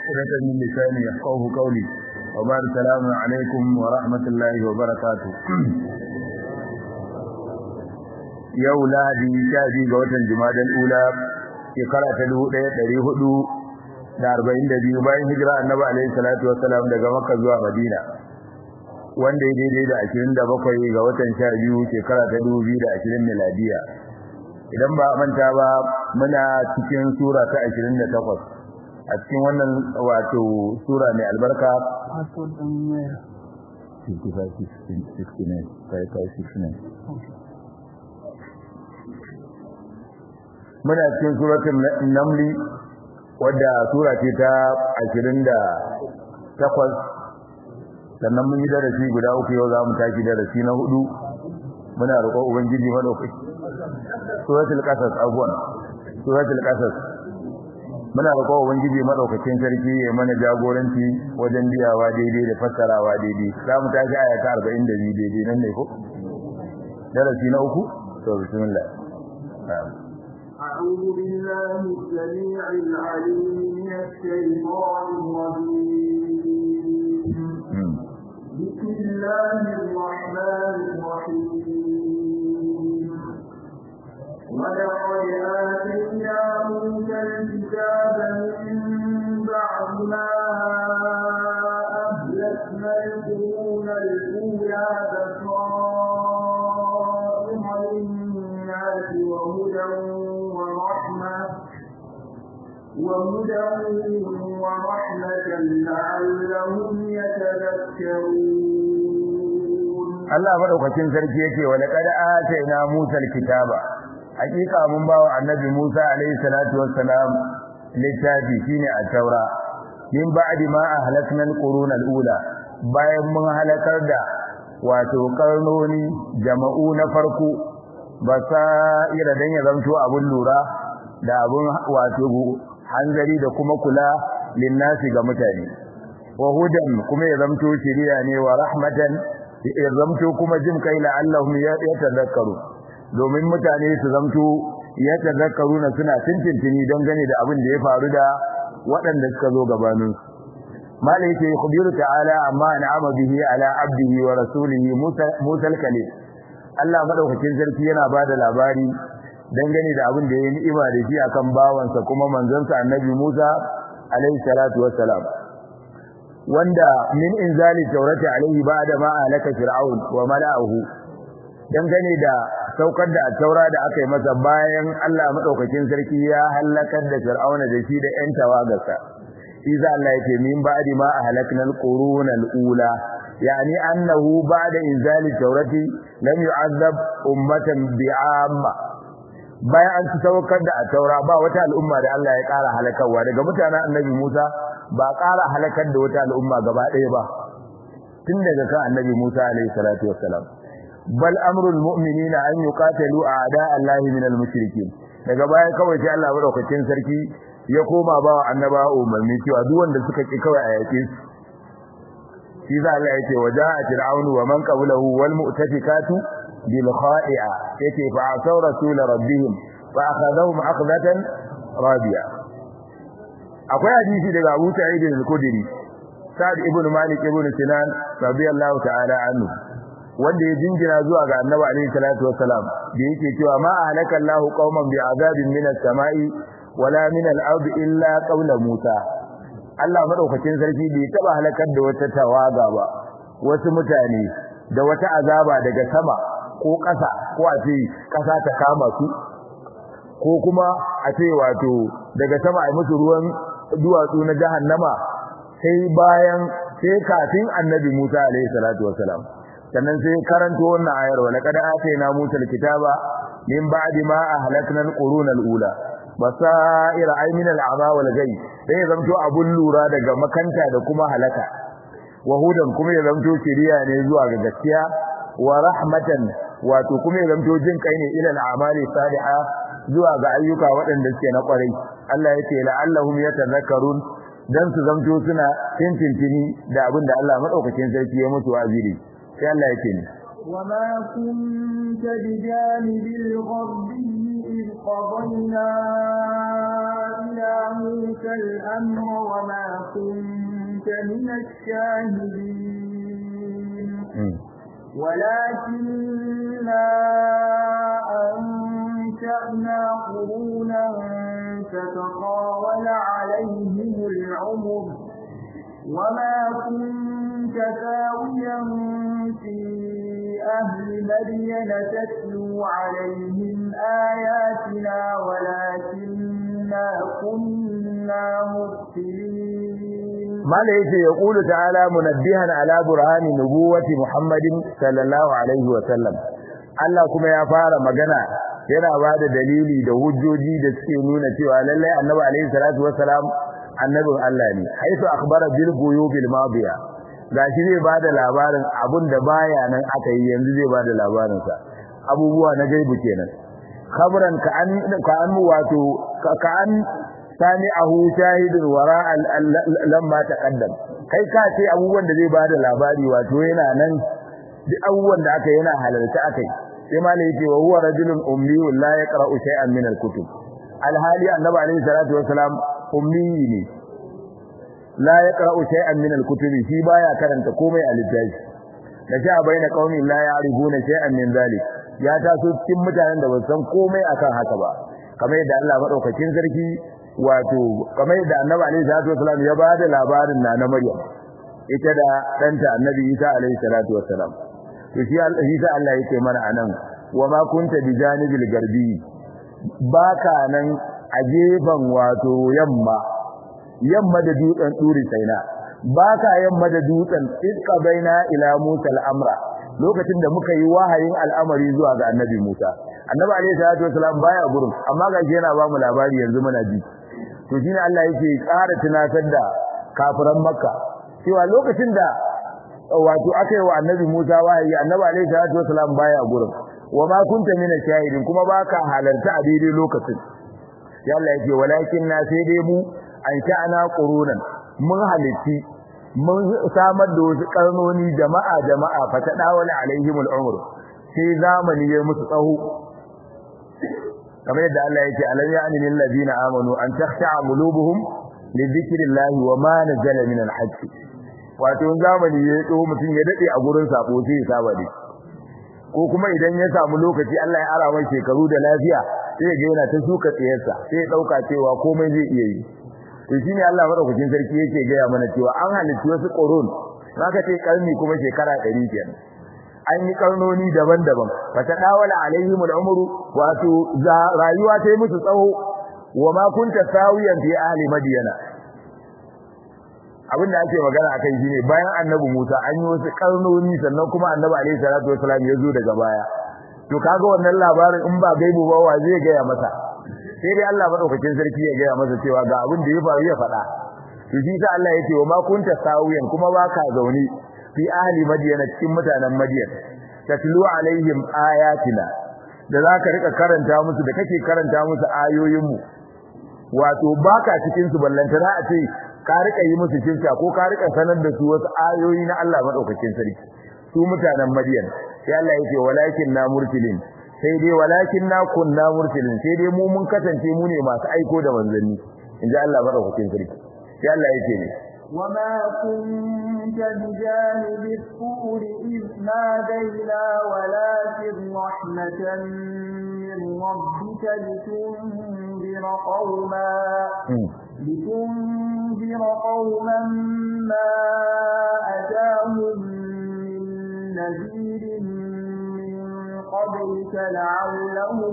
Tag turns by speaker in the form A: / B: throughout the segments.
A: عقدة من لساني يفقه قولي وبعد السلام عليكم ورحمة الله وبركاته yau lahadi sha biyu ga watan jumadal ula shekara ta dubu ɗaya ɗari hudu da arba'in da biyu bayan hijira annabi alaihi salatu wassalam daga makka zuwa madina wanda ya daidai da ashirin da bakwai ga watan sha biyu shekara ta dubu biyu da ashirin miladiya idan ba manta ba muna cikin sura ta ashirin da takwas a cikin wannan wato sura mai albarka muna cikin suratul namli wadda sura ce ta ashirin da takwas sannan mun yi darasi guda uku yau za mu tashi darasi na hudu muna roƙon ubangiji madaukaki suratul qasas afwan suratul qasas muna roƙon ubangiji madaukakin sarki ya mana jagoranci wajen biyawa daidai da fassarawa daidai za mu tashi aya ta 42 daidai nan ne ko darasi na uku to bismillah
B: أعوذ بالله السميع العليم من الشيطان الرجيم بسم الله الرحمن الرحيم ولقد آتينا موسى الكتاب من بعد ما أهلكنا القرون الأولى بصائر للناس وهدى ورحمة وهدى ورحمة لعلهم يتذكرون
A: Allah madaukakin sarki yake wa laqad atayna Musa alkitaba hakika mun bawa annabi Musa alayhi salatu wassalam littafi shine at-taura min ba'di ma ahlakna al-qurun al-ula bayan mun halakar da wato karnoni jama'u na farko basaira dan ya zanto abun lura da abun wato hanzari da kuma kula linnasi ga mutane wa hudan kuma ya zanto shiriya ne wa rahmatan ya zanto kuma jin kai la'allahum yatadhakkaru domin mutane su zanto yatadhakkaru na suna tintintini don gane da abin da ya faru da waɗanda suka zo gabanin malai yake khubiru ta'ala amma an'ama bihi ala abdihi wa rasulihi Musa al-Kalim Allah madaukakin sarki yana bada labari dangane da abin da ya ni'ima da shi akan bawansa kuma manzansa Annabi Musa alaihi salatu wassalam wanda min inzali taurati alaihi ba'da ma alaka fir'aun wa mala'uhu dangane da saukar da taura da aka yi masa bayan Allah madaukakin sarki ya halakar da fir'auna da shi da ƴan tawagarsa iza Allah yake min ba'di ma ahlakna al-quruna al-ula yani annahu ba'da inzali taurati lam yu'azzab ummatan bi'amma bayan an ci saukar da taura ba wata al'umma da Allah ya ƙara halakarwa daga mutanen annabi Musa ba ƙara halakar da wata al'umma gaba ɗaya ba tun daga kan annabi Musa alaihi salatu wassalam bal amrul mu'minina an yuqatalu a'da Allah min al-mushrikeen daga baya kawai sai Allah madaukakin sarki ya koma ba wa annaba umarni cewa duk wanda suka ki kawai a yake shi za Allah yake waja'a fir'aunu wa man qablahu wal mu'tafikatu bil kha'i'a yake fa asaw rasul rabbihim fa akhadhahum akhdatan rabiya akwai hadisi daga Abu Sa'id al-Khudri Sa'd ibn Malik ibn Sinan radiyallahu ta'ala anhu wanda ya jinjina zuwa ga Annabi alaihi salatu wassalam da yake cewa ma ahlaka Allahu qauman bi azabin minas sama'i wala min al-ardi illa qawla Musa Allah madaukakin sarki bai taba halakar da wata tawaga ba wasu mutane da wata azaba daga sama ko ƙasa ko a ce ƙasa ta kama su ko kuma a ce wato daga sama a musu ruwan duwatsu na jahannama sai bayan sai kafin annabi Musa alaihi salatu wasalam sannan sai karanto wannan ayar wa laqad atayna Musa alkitaba min ba'di ma ahlakna alquruna alula basaira ay min al'ama wal ghay sai zamto abun lura daga makanta da kuma halaka wahudan kuma ya zamto shiriya ne zuwa ga gaskiya wa rahmatan wato kuma ya zamto jin kai ne ila al'amali salihah zuwa ga ayyuka waɗanda suke na ƙwarai Allah ya ce la'allahum yatadhakkarun dan su zamto suna tintintini da abin da Allah madaukakin sarki ya mutu aziri sai Allah ya ce ni
B: وما كنت بجانب الغربي إذ قضينا إلى موسى الأمر وما كنت كنت من الشاهدين ولكننا أنشأنا قرونا فتطاول عليهم العمر وما كنت ثاويا في أهل مدين تتلو عليهم آياتنا ولكننا كنا مرسلين
A: ما ليس يقول تعالى منبها على برهان نبوة محمد صلى الله عليه وسلم Allah kuma ya fara magana yana ba da dalili da hujjoji da suke nuna cewa lallai annabi alaihi salatu wassalam annabin Allah ne haifu akhbara bil ghuyubil madiya gashi zai bada labarin abun da baya nan aka yi yanzu zai bada labarin sa abubuwa na gaibu kenan khabran ka an ka an wato ka an sami'ahu shahidun wara lamma taqaddam kai ka ce abubuwan da zai bada labari wato yana nan duk abubuwan da aka yana halarta akai sai ma ne yake wa huwa rajulun ummi la yaqra'u shay'an min al-kutub alhali annabi alaihi salatu wassalam ummi ne la yaqra'u shay'an min al-kutub shi baya karanta komai a littafi da sha baina qaumi la ya'rifuna shay'an min zalik ya taso cikin mutanen da ba san komai akan haka ba kamar yadda Allah madaukakin sarki wato kamar yadda annabi alaihi salatu wassalam ya bada labarin na na Maryam ita da danta annabi Isa alaihi salatu wassalam to shi Isa Allah yake mana anan wa ma kunta bi janibil garbi baka nan a gefen wato yamma yamma da dutsen turi saina baka yamma da dutsen iska baina ila Musa al-amra lokacin da muka yi wahayin al'amari zuwa ga annabi Musa annabi alaihi salatu wasalam baya gurin amma ga yana ba mu labari yanzu muna ji to shine Allah yake ƙara tunatar da kafiran Makka cewa lokacin da wato aka yi wa annabi Musa wahayi annabi alaihi salatu wasalam baya gurin wa ma kunta min shahidin kuma baka halarta a daidai lokacin ya Allah yake walakin na sai dai mu an sha'ana qurunan mun halitti mun samar da wasu karnoni jama'a jama'a fa ta dawala alaihim al'umr sai zamani ya musu tsaho kamar yadda Allah yake alam ya'ni lil ladina amanu an takhsha'a qulubuhum li dhikrillahi wa ma nazala min al-haqq wato zamani ya tsaho mutum ya dade a gurin sabo sai ya saba dai ko kuma idan ya samu lokaci Allah ya ara mai shekaru da lafiya sai ga yana ta shuka tsiyarsa sai ya dauka cewa komai zai iya yi to shine Allah madaukakin sarki yake gaya mana cewa an halitta wasu qurun zaka ce karni kuma shekara 100 kenan an yi karnoni daban-daban fata dawala alaihim al'umru wato rayuwa ta yi musu tsawo wa ma kunta sawiyan fi ahli madyana abin da ake magana akan shine bayan annabi Musa an yi wasu karnoni sannan kuma annabi alaihi salatu wasalam ya zo daga baya to kaga wannan labarin in ba gaibu ba wa zai gaya masa sai dai Allah madaukakin sarki ya gaya masa cewa ga abin da ya faru ya faɗa to shi sa Allah yake wa ma kunta sawiyan kuma baka zaune fi ahli madyana cikin mutanen madyan tatlu alaihim ayatina da zaka rika karanta musu da kake karanta musu ayoyinmu wato baka cikin su ballantana a ce ka rika yi musu shirka ko ka rika sanar da su wasu ayoyi na Allah madaukakin sarki su mutanen madyan sai Allah yake walakin na murtilin sai dai walakin na kunna murtilin sai dai mu mun kasance mu ne masu aiko da manzanni inji Allah madaukakin sarki sai Allah yake ne
B: وما كنت بجانب الطور إذ نادينا ولكن رحمة من ربك لتنذر قوما لتنذر قوما ما أتاهم من نذير قبلك لعلهم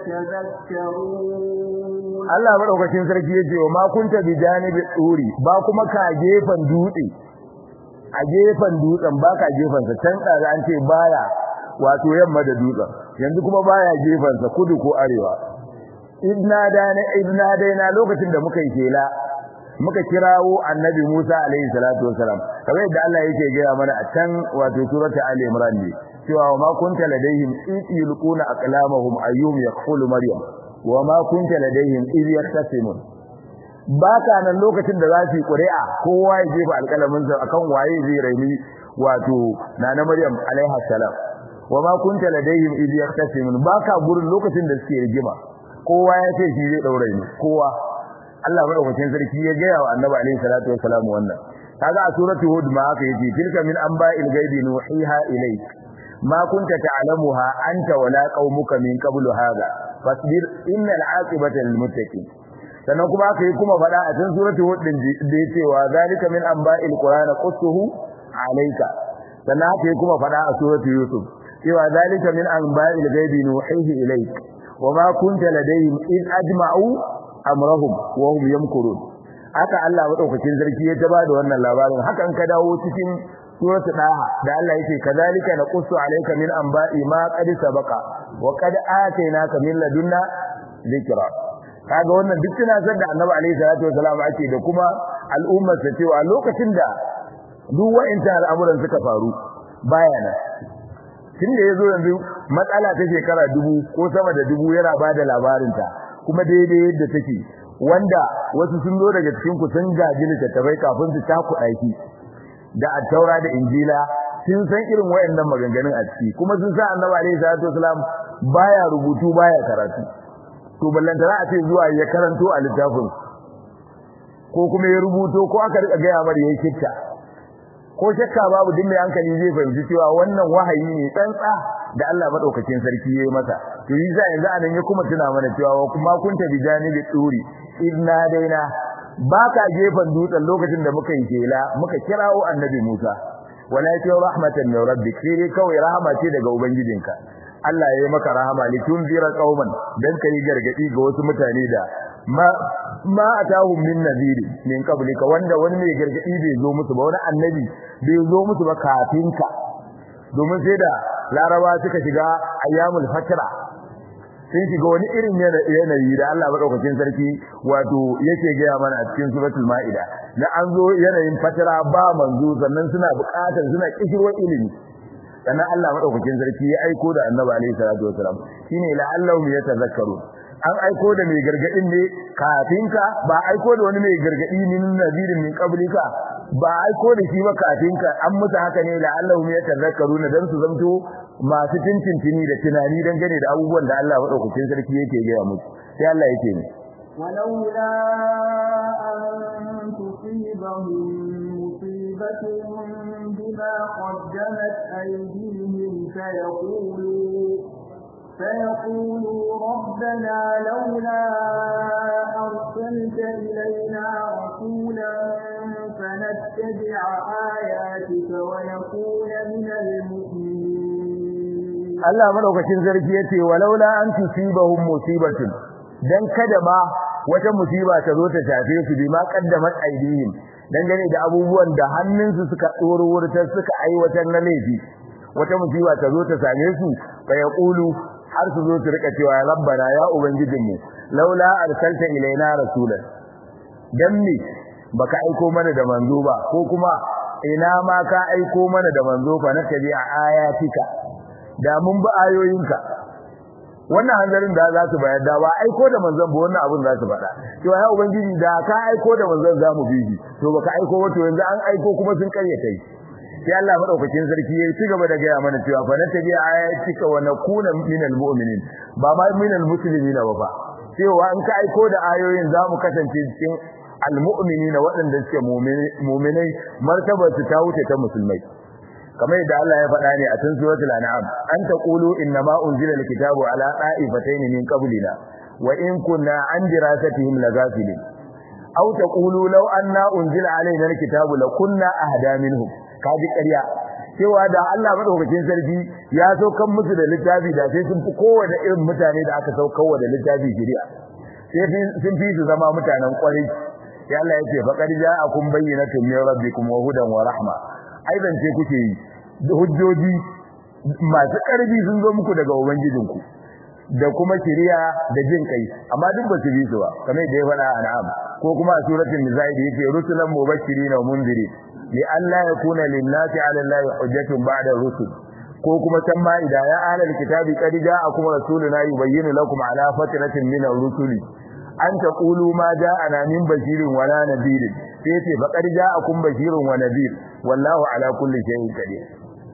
B: يتذكرون
A: Allah madaukakin sarki yace wa ma kunta bi janibi tsuri ba kuma ka gefan dutse a gefan dutsen ba ka gefan sa can da an ce baya wato yamma da dutsen yanzu kuma baya gefan sa kudu ko arewa idna dana idna daina lokacin da muka yi kela muka kirawo annabi Musa alaihi salatu wasalam kamar yadda Allah yake gaya mana a can wato surata Ali Imran ne cewa ma kunta ladaihim id yulquna aqlamahum ayyum yaqulu maryam wa ma kunta ladaihim id yaktasimun baka nan lokacin da za su yi ƙuri'a kowa ya jefa alƙalamin sa akan waye zai raini wato nana maryam alaiha salam wa ma kunta ladaihim id yaktasimun baka gurin lokacin da suke rigima kowa ya ce shi zai daure ni kowa Allah madaukakin sarki ya gaya wa Annabi alaihi salatu wassalam wannan kaga a suratu hud ma haka yace tilka min anba'il ghaibi nuhiha ilayk ma kunta ta'lamuha anta wala qaumuka min qablu hadha fasbir innal 'aqibata lil muttaqin sannan kuma aka yi kuma faɗa a cikin suratul hud din da yace wa zalika min anba'il qur'ana qussuhu alayka sannan aka yi kuma faɗa a suratul yusuf cewa zalika min anba'il ghaibi nuhihi ilayk wa ma kunta ladayhim id ajma'u amrahum wa hum yamkurun haka Allah madaukakin sarki ya taba da wannan labarin hakan ka dawo cikin suratu daha da Allah yake kazalika naqussu alayka min anba'i ma qad sabaqa wa qad atainaka min ladunna dhikra kaga wannan duk tunatar da Annabi alayhi salatu wasalam ake da kuma al'ummar sa cewa lokacin da duk wa'inta al'amuran suka faru baya nan tunda yazo yanzu matsala ta shekara dubu ko sama da dubu yana bada labarinta kuma daidai yadda take wanda wasu sun zo daga cikin ku sun gaji littattafai kafin su takuɗa shi da attaura da injila sun san irin wayannan maganganun a ciki kuma sun sa annabi alaihi salatu wasalam baya rubutu baya karatu to ballantana a ce zuwa ya karanto a littafin ko kuma ya rubuto ko aka rika gaya mar yayi kitta ko shakka babu duk mai hankali zai fahimci cewa wannan wahayi ne tsantsa da Allah madaukakin sarki yayi masa to yi za yanzu anan ya kuma tuna mana cewa wa kuma kunta bi janibi turi idna daina baka gefen dutsen lokacin da muka yi kela muka kirawo annabi Musa walakin rahmatan min rabbik sai kawai rahama ce daga ubangijinka Allah ya yi maka rahama litunzira qauman dan kai gargadi ga wasu mutane da ma ma atahum min nadhiri min qablika wanda wani mai gargadi bai zo musu ba wani annabi bai zo musu ba kafin ka domin sai da laraba suka shiga ayyamul fatra sun shiga wani irin yanayi da Allah madaukakin sarki wato yake gaya mana a cikin suratul maida na an zo yanayin fatra ba manzo sannan suna buƙatar suna kishirwar ilimi sannan Allah madaukakin sarki ya aiko da annabi alaihi salatu wasalam shine la'allahum yatazakkaru an aiko da mai gargadin ne kafin ka ba aiko da wani mai gargadi min nadirin min qablika ba aiko da shi ba kafin ka an musu haka ne la'allahum yatazakkaruna dan su zamto masu tintintini da tunani dangane da abubuwan da Allah madaukakin sarki yake gaya musu sai Allah yake ne
B: ولولا أن تصيبهم مصيبة بما قدمت أيديهم فيقولوا فيقولوا ربنا لولا أرسلت إلينا رسولا فنتبع آياتك ونكون من المؤمنين
A: Allah madaukakin sarki yace walaula an tusibahum musibatun dan kada ma wata musiba ta zo ta shafe su bi ma qaddamat aidihim dangane da abubuwan da hannunsu suka tsoro wurtar suka aiwatar na laifi wata musiba ta zo ta same su fa yaqulu har su zo su rika cewa rabbana ya ubangijinmu laula arsalta ilaina rasulan dan me baka aiko mana da manzo ba ko kuma ina ma ka aiko mana da manzo fa na tabi a ayatika da mun bi ayoyinka wannan hanzarin da za su bayar da ba aiko da manzon ba wannan abin za su faɗa cewa ya ubangiji da ka aiko da manzon za mu bi shi to baka aiko ba to yanzu an aiko kuma sun karyata shi sai Allah madaukakin sarki ya ci gaba da gaya mana cewa fa na tabi ayatika wa nakuna minal mu'minin ba ma minal muslimina ba fa cewa in ka aiko da ayoyin za mu kasance cikin almu'minina waɗanda suke mu'minai martabar su ta wuce ta musulmai kamar yadda Allah ya faɗa ne a cikin suratul an'am an taqulu inna ma unzila alkitabu ala qa'ifatayn min qablina wa in kunna an dirasatihim lagafilin aw taqulu law anna unzila alaina alkitabu lakunna ahda minhum kaji ƙarya cewa da Allah madaukakin sarki ya saukan musu da littafi da sai sun fi kowane irin mutane da aka saukar da littafi shari'a sai sun fi su zama mutanen ƙwarai sai Allah ya ce faqad ja'akum bayyinatun min rabbikum wa hudan wa rahma ai zance kuke yi hujjoji masu ƙarfi sun zo muku daga ubangijinku da kuma shari'a da jin kai amma duk ba su bi su ba kamar da ya faɗa a na'am ko kuma a suratul nisa da yake rusulan mubashirin wa munzirin li alla yakuna lin-nasi 'ala Allahi hujjatun ba'da rusul ko kuma can ma ida ya ahlal kitabi qad ja'akum rasuluna yubayyinu lakum 'ala fatratin min ar-rusuli an taqulu ma ja'ana min bashirin wala nadirin sai ce faqad ja'akum bashirun wa nadir wallahu 'ala kulli shay'in qadir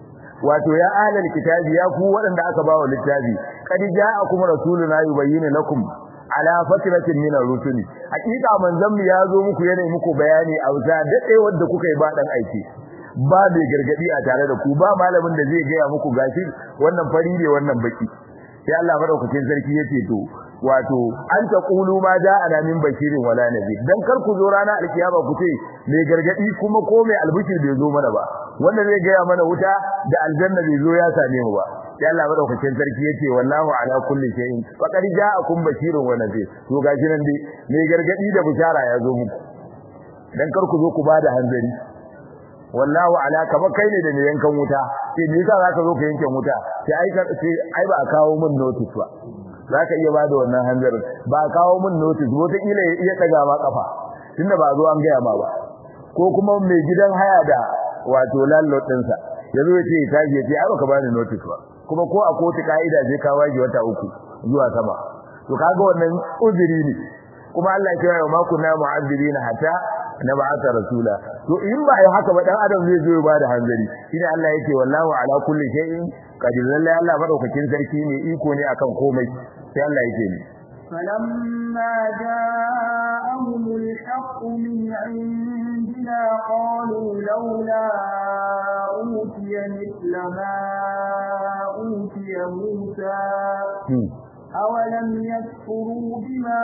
A: wato ya ahlal kitabi ya ku waɗanda aka bawa littafi qad ja'akum rasuluna yubayyinu lakum ala fatratin min ar-rusuli hakika manzon mu ya zo muku yana muku bayani a wuta dade wanda kuka yi ba dan aiki ba mai gargadi a tare da ku ba malamin da zai gaya muku gashi wannan fari ne wannan baki sai Allah madaukakin sarki yace to wato an ta qulu ma ja'ana min bashirin wala nabi dan kar ku zo rana alkiyama ku ce mai gargadi kuma ko mai albishir bai zo mana ba wanda zai gaya mana wuta da aljanna bai zo ya same mu ba sai Allah madaukakin sarki yace wallahu ala kulli shay'in faqad ja'akum bashirun wa nadhir to gashi nan dai mai gargadi da bishara ya zo muku dan kar ku zo ku bada hanzari wallahu ala kama kai ne da ne yankan wuta sai me yasa zaka zo ka yankan wuta sai ai sai ai ba a kawo min notice ba zaka iya bada wannan hanzarin ba a kawo min notice wata kila ya iya daga ma kafa tunda ba zo an gaya ma ba ko kuma mai gidan haya da wato landlord ɗinsa yazo ya ce ya tashi ya ce ai baka bani notice ba kuma ko a kotu ka'ida zai ka waje wata uku zuwa sama to kaga wannan uzuri ne kuma Allah ya kira wa ma kunna mu'azzibina hatta na ba'atha rasula to in ba ai haka ba dan adam zai zo ya bada hanzari shine Allah yake wallahu ala kulli shay'in qadir lillahi Allah madaukakin sarki ne iko ne akan komai sai Allah yake ni
B: فلما جاءهم الحق من عندنا قالوا لولا أوتي مثل ما أوتي موسى أولم يكفروا بما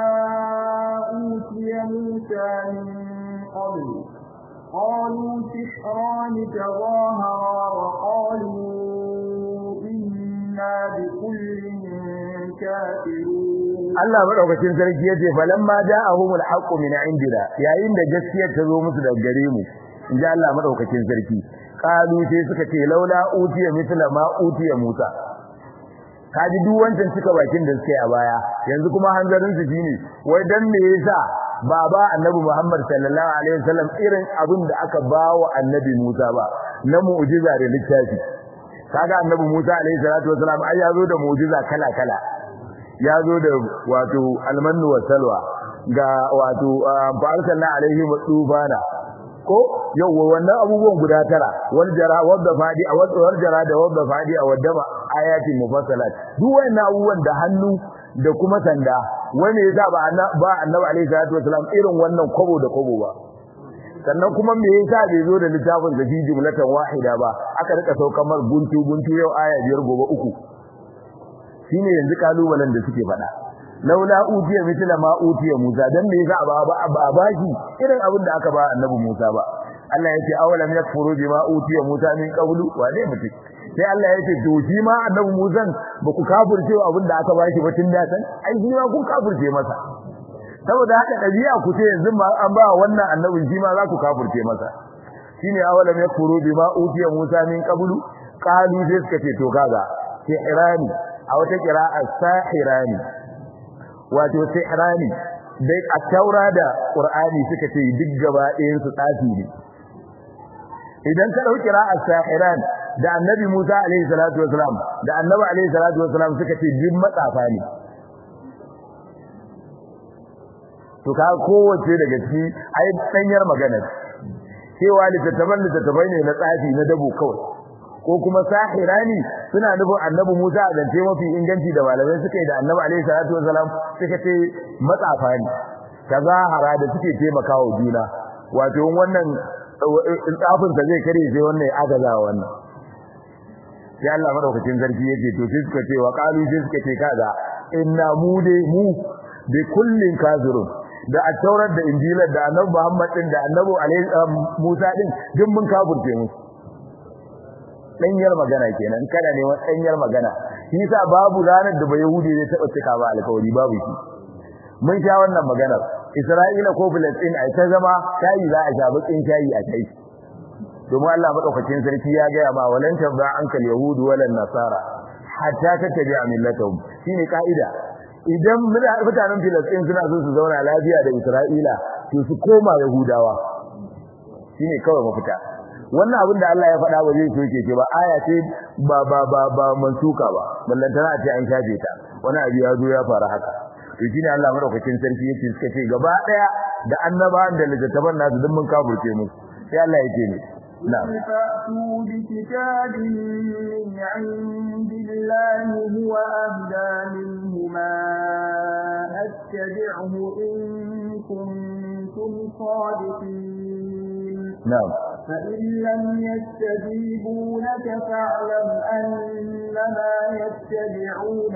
B: أوتي موسى من قبل قالوا سحران تظاهرا وقالوا إنا بكل كافرون
A: Allah madaukakin sarki yace falamma ja'ahumul haqqu min indina yayin da gaskiyar ta zo musu daga gare mu inji Allah madaukakin sarki qalu sai suka ce laula utiya mithla ma utiya Musa kaji duk wancan cika bakin da suke a baya yanzu kuma hanzarin su shine wai dan me yasa baba annabi Muhammad sallallahu alaihi wasallam irin abin da aka bawa annabi Musa ba na mu'jiza da littafi kaga annabi Musa alaihi salatu wasallam ai ya zo da mu'jiza kala kala ya zo da wato almannu wa salwa ga wato fa'alna alaihi tufana ko yawa wannan abubuwan guda tara wal jara wadda fadi a wal jara da wadda fadi a wadda ba ayatin mufassalat duk wannan abubuwan da hannu da kuma sanda wani yasa ba ba annabi alaihi salatu wasalam irin wannan kobo da kobo ba sannan kuma me yasa bai zo da littafin da fi jumlatan wahida ba aka rika saukar mar guntu guntu yau aya biyar gobe uku shine yanzu kalubalen da suke faɗa laula utiya mithla ma utiya Musa dan me yasa ba ba ba shi irin abin da aka ba annabi Musa ba Allah yake awalam yakfuru bima utiya Musa min qablu wa ne mutum sai Allah yake to shi ma annabi Musa ba ku kafirce abin da aka ba shi ba tun da san ai shi ma kun kafirce masa saboda haka dabi'a ku ce yanzu ma an ba wannan annabin shi ma za ku kafirce masa shine awalam yakfuru bima utiya Musa min qablu qalu sai suka ce to kaga sai irani a wata kira'a sahirani wato sihrani dai a taura da qur'ani suka ce duk gaba ɗayan su tsafi ne idan ka dauki ra'as sahiran da annabi Musa alaihi salatu wasalam da annabi alaihi salatu wasalam suka ce duk matsafa ne to ka kowace daga ciki ai danyar magana cewa littattafan littattafai ne na tsafi na dabo kawai ko kuma sahirani suna nufin annabi Musa a zance mafi inganci da malamai suka yi da annabi alaihi salatu wasalam suka ce matsafa ne tazahara da suke taimakawa juna wato wannan tsafin sa zai kare sai wannan agaza wannan sai Allah madaukakin sarki yake to sai suka ce wa qalu sai suka ce kaga inna mu dai mu bi kullin kafirun da a taurar da injilar da annabi Muhammad din da annabi alaihi Musa din duk mun kafirce musu danyar magana kenan kana ne wani danyar magana shi yasa babu ranar da bai yahudi zai taba cika ba alƙawari babu shi mun sha wannan maganar Isra'ila ko Palestine ai ta zama shayi za a sha bakin shayi a kai domin Allah madaukakin sarki ya ga ma walan tabba ankal yahudu walan nasara hatta tattabi'a millatahum shine kaida idan mutanen Palestine suna so su zauna lafiya da Isra'ila to su koma yahudawa shine kawai mafita wannan abin da Allah ya faɗa ba zai soke ce ba aya ce ba ba ba ba mansuka ba ballantana a ce an shafe ta wani abu ya zo ya fara haka to shine Allah madaukakin sarki yake suka ce gaba daya da annabawan da littattafan nasu duk mun kafurce mu sai Allah yake ne na'am
B: فأتوا بكتاب من عند الله هو أهدى منهما أتبعه إن كنتم صادقين
A: na'am
B: فإن لم يستجيبوا لك فاعلم أنما يتبعون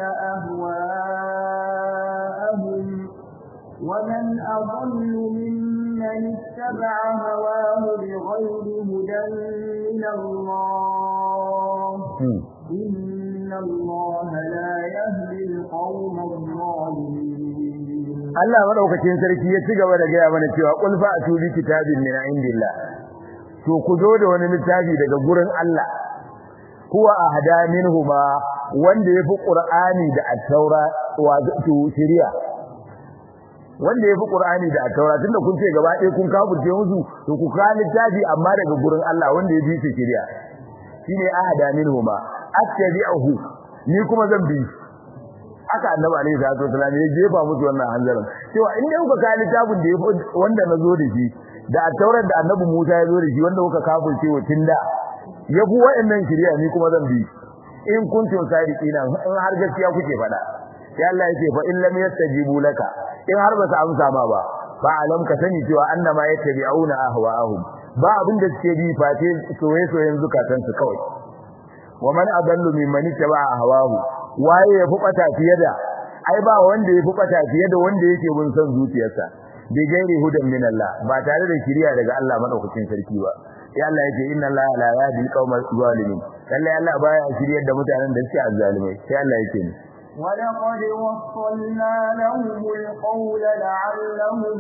B: أهواءهم ومن أضل ممن اتبع هواه بغير هدى من الله
A: hmm.
B: إن الله لا يهدي القوم الظالمين
A: Allah madaukakin sarki ya ci gaba da gaya mana cewa qul fa atubi kitabin min indillah to ku zo da wani littafi daga gurin Allah huwa ahda minhuma wanda yafi qur'ani da at-taura wato shari'a wanda yafi qur'ani da at-taura tunda kun ce gaba ɗaya kun kafurce musu to ku ka littafi amma daga gurin Allah wanda ya bi shi shari'a shine ahda minhuma attabi'uhu ni kuma zan bi shi aka annabi alaihi salatu wasallam ya jefa musu wannan hanzarin cewa in dai kuka kai littafin da yafi wanda na zo da shi da taurar da annabi Musa ya zo da shi wanda kuka kafirce wa tunda yafi wa'annan shari'a ni kuma zan bi in kuntum sadiqina in har gaskiya kuke faɗa sai Allah yake fa in lam yastajibu laka in har ba su amsa ma ba fa alam ka sani cewa annama yattabi'una ahwa'ahum ba abin da suke bi fate soyayyen zukatansu kawai wa man adallu mimman ittaba'a hawahu waye yafi bata fiye da ai ba wanda yafi bata fiye da wanda yake bin son zuciyarsa bi gairi hudan min Allah ba tare da shiriya daga Allah madaukakin sarki ba sai Allah yake inna Allah la yahdi qaumal zalimin lalle Allah baya shiryar da mutanen da suke azzalimai sai Allah yake ni
B: ولقد وصلنا لهم القول لعلهم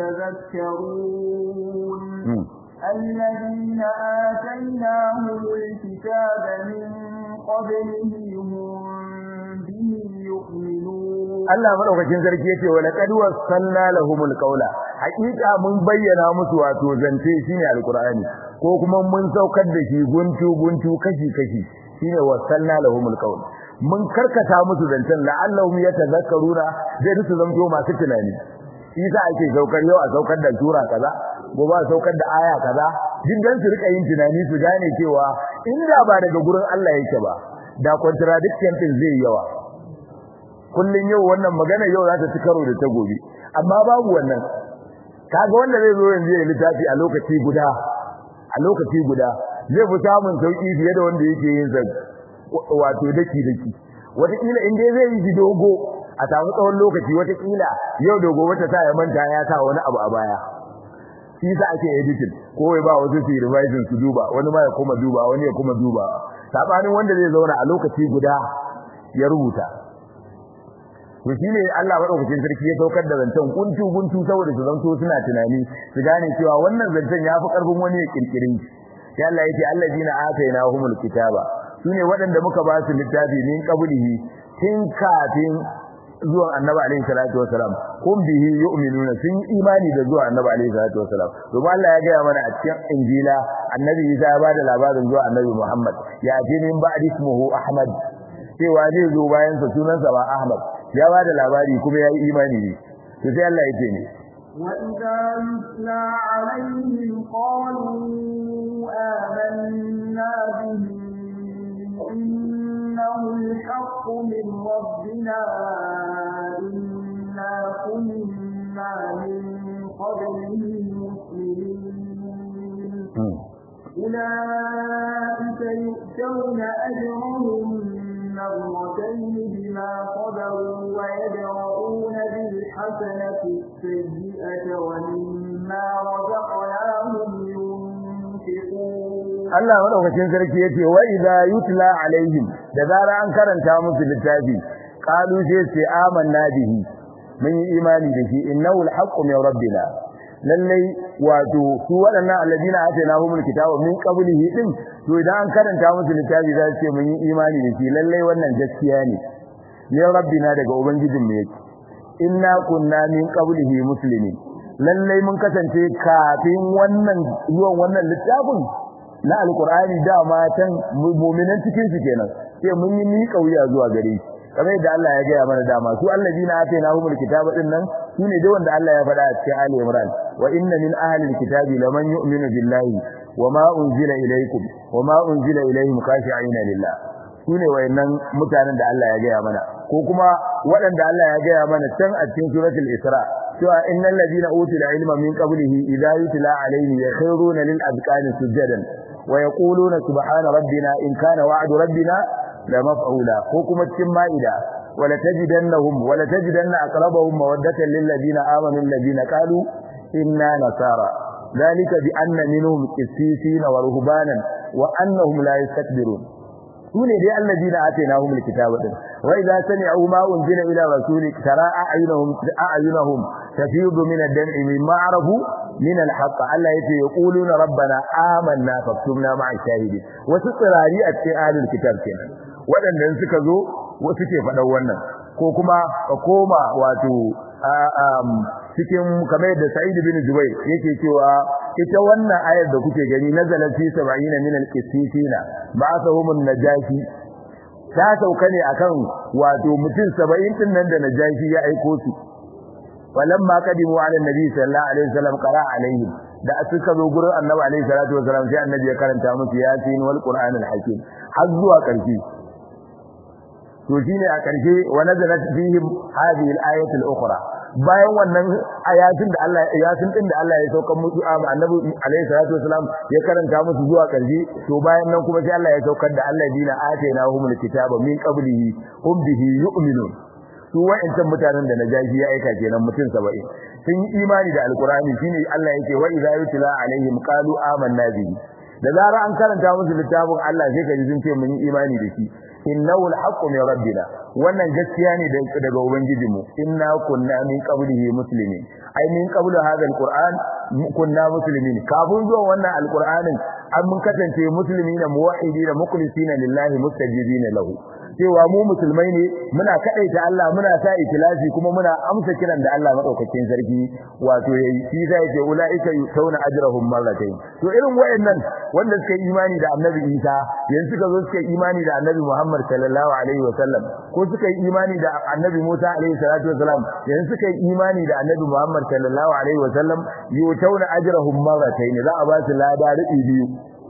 B: يتذكرون الذين آتيناهم الكتاب من قبله هم به يؤمنون
A: Allah madaukakin sarki yace wa laqad wassalna lahumul qawla haqiqa mun bayyana musu wato zance shine alqur'ani ko kuma mun saukar da shi guntu guntu kashi kashi shine wassalna lahumul qawla mun karkata musu zancen la'allahum yatazakkaruna zai su zanto masu tunani isa ake saukar yau a saukar da sura kaza gobe a saukar da aya kaza duk dan su rika yin tunani su gane cewa inda ba daga gurin Allah yake ba da contradiction din zai yawa kullun yau wannan magana yau za ta ci karo da ta gobe amma babu wannan kaga wanda zai zo yanzu ya littafi a lokaci guda a lokaci guda zai fi samun sauki fiye da wanda yake yin sa wato daki daki wataƙila in dai zai yi shi dogo a samu tsawon lokaci wataƙila yau da gobe ta sa ya manta ya sa wani abu a baya shi sa ake editing ko ya ba wasu su revision su duba wani ma ya kuma duba wani ya kuma duba sabanin wanda zai zauna a lokaci guda ya rubuta to shine Allah madaukakin sarki ya saukar da zancen kuntu guntu saboda su zanto suna tunani su gane cewa wannan zancen yafi karfin wani ya kirkirin sai Allah yake allazina atainahumul kitaba sune waɗanda muka ba su littafi min qablihi tun kafin zuwan annabi alaihi salatu wasalam kun bihi yu'minuna sun yi imani da zuwan annabi alaihi salatu wasalam domin Allah ya gaya mana a cikin injila annabi Isa ya bada labarin zuwa annabi Muhammad ya ce min ba'di ismuhu Ahmad cewa zai zo bayan sa sunansa ba Ahmad ya bada labari kuma ya yi imani ne to sai Allah ya ce ne
B: وإذا يتلى عليهم قالوا آمنا به إنه الحق من ربنا إنا كنا من قبله مسلمين أولئك يؤتون أجرهم مرتين بما صبروا ويدرؤون بالحسنة السيئة ومما رزقناهم ينفقون
A: Allah madaukakin sarki yace wa idza yutla alaihim da zara an karanta musu littafi qalu sai ce amanna bihi mun yi imani da shi innahu alhaqqu min rabbina lallai wato su waɗannan alladina atainahumul kitaba min qablihi din to idan an karanta musu littafi za su ce mun yi imani da shi lallai wannan gaskiya ne min rabbina daga ubangijin mu yake inna kunna min qablihi muslimin lallai mun kasance kafin wannan zuwan wannan littafin na alqur'ani da matan mu'minan cikin su kenan sai mun yi miƙa wuya zuwa gare shi kamar yadda Allah ya gaya mana dama su allazina atainahumul kitaba din nan sune dai wanda Allah ya faɗa a cikin Ali Imran wa inna min ahli alkitabi laman yu'minu billahi wama unzila ilaykum wama unzila ilayhim khashi'ina lillah sune wayannan mutanen da Allah ya gaya mana ko kuma waɗanda Allah ya gaya mana can a cikin suratul Isra cewa innal ladina utul ilma min qablihi idza yutla alayhi yakhruna lil azqani sujadan wa yaquluna subhana rabbina in kana wa'du rabbina la maf'ula ko kuma cikin ma'ida wala tajidannahum wala tajidanna aqrabahum mawaddatan lil ladina amanu alladina qalu inna nasara ذلك بأن منهم قسيسين ورهبانا وأنهم لا يستكبرون sune dai alladina atainahum alkitaba din wa idza sami'u ma unzila ila rasulik tara a'yunuhum a'yunuhum tafidu min ad-dam'i mimma arafu min al-haqq Allah yace yaquluna rabbana amanna faktubna ma'a shahidin wasu tsirari a cikin ahlul kitab kenan waɗanda suka zo wasu ke faɗan wannan ko kuma ka koma wato cikin kamar da Sa'id bin Jubair yake cewa ita wannan ayar da kuke gani nazalat fi 70 min al-qissina ba'athahum an-najashi ta sauka ne akan wato mutum 70 din nan da najashi ya aiko su walamma qadimu ala nabi sallallahu alaihi wasallam qara alaihim da suka zo gurin annabi alaihi salatu wasallam sai annabi ya karanta musu yasin wal qur'an al-hakim har zuwa karshe to shine a karshe wa nazalat fihim hadhihi al-ayatu al-ukhra bayan wannan ayatin da Allah yasin din da Allah ya sauka musu annabi alaihi salatu wasalam ya karanta musu zuwa karshe to bayan nan kuma sai Allah ya saukar da alladina atainahumul kitaba min qablihi hum bihi yu'minun su wa'ancan mutanen da najashi ya aika kenan mutum 70 sun yi imani da alqur'ani shine Allah yake wa idza yutla alaihim qalu amanna bihi da zara an karanta musu littafin Allah sai ka ji sun ce mun yi imani da shi innahu alhaqqu min rabbina wannan gaskiya ne daga ubangijinmu inna kunna min qablihi muslimin ai min qablu hadha alquran kunna muslimin kafin zuwa wannan alqur'anin an mun kasance muslimina muwahhidina mukhlisina lillahi mustajibina lahu cewa mu musulmai ne muna kadaita Allah muna sa ikhlasi kuma muna amsa kiran da Allah madaukakin sarki wato yayi shi zai ce ulaika yutawna ajrahum marratayn to irin wayannan wanda suka yi imani da Annabi Isa yanzu suka zo suka yi imani da Annabi Muhammad sallallahu alaihi wasallam ko suka yi imani da Annabi Musa alaihi salatu wasallam yanzu suka yi imani da Annabi Muhammad sallallahu alaihi wasallam yutawna ajrahum marratayn za a ba su lada rubi biyu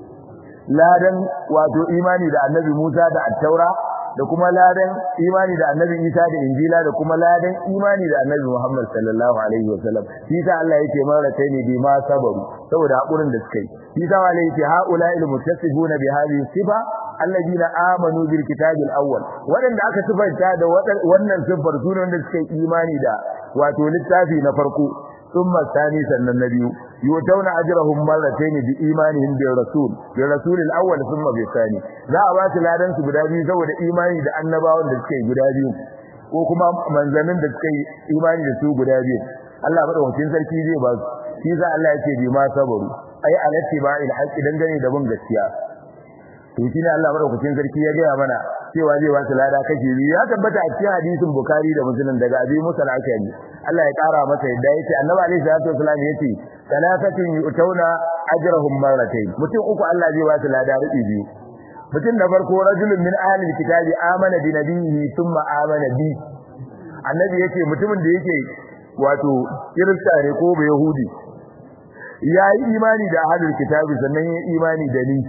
A: ladan wato imani da Annabi Musa da At-Taura da kuma ladan imani da annabi Isa da Injila da kuma ladan imani da annabi Muhammad sallallahu alaihi wasallam shi ta Allah yake marata ne bi ma sabaru saboda hakurin da suka yi shi ta Allah yake haula il muttasifuna bi hadhihi sifa alladina amanu bil kitabi al awwal wadanda aka sifanta da wannan sifar sunan da suka yi imani da wato littafi na farko ثم الثاني سنة النبي يؤتون أجرهم مرتين بإيمانهم بالرسول بالرسول الأول ثم بالثاني لا أباس لا دنس بدابي سوى إيماني دا النباون دا سكي بدابي وكما منزمن دا سكي إيماني دا سوى بدابي الله بدأ وكين سلكي زي باز كيسا الله يكي بما صبروا أي على اتباع الحق دنجني دبن gaskiya to shi ne Allah madaukakin sarki ya gaya mana cewa zai wasu lada kashi biyu ya tabbata a cikin hadisin Bukhari da Muslim daga Abi Musa al-Ashari Allah ya kara masa yadda yace Annabi alaihi salatu wasallam yace salafatin yu'tawna ajrahum marratayn mutum uku Allah zai wasu lada rubi biyu mutum na farko rajulun min ahli kitabi amana bi nabiyhi thumma amana bi annabi yace mutumin da yake wato kirista ne ko ba yahudi yayi imani da ahlul kitabi sannan yayi imani da ni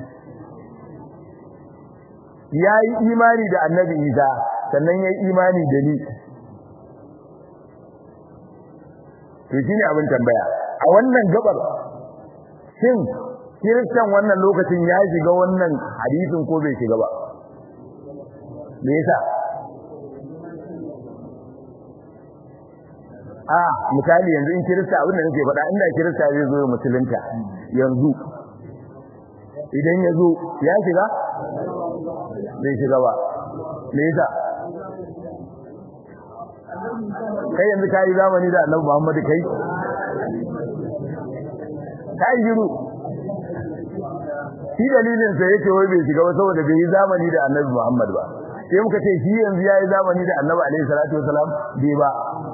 A: ya yi imani da annabi isa sannan ya yi imani da ni to shi ne abin tambaya a wannan gabar shin kiristan wannan lokacin ya shiga wannan hadisin ko bai shiga ba me yasa a misali yanzu in kirista abin da nake faɗa inda kirista zai zo musulunta yanzu idan ya zo ya shiga bai shiga ba me yasa kai yanzu ka yi zamani da annabi Muhammadu kai ka yi shiru shi dalilin sa yake wai bai shiga ba saboda bai yi zamani da annabi Muhammad ba sai muka ce shi yanzu ya yi zamani da annabi alaihi salatu wasalam bai ba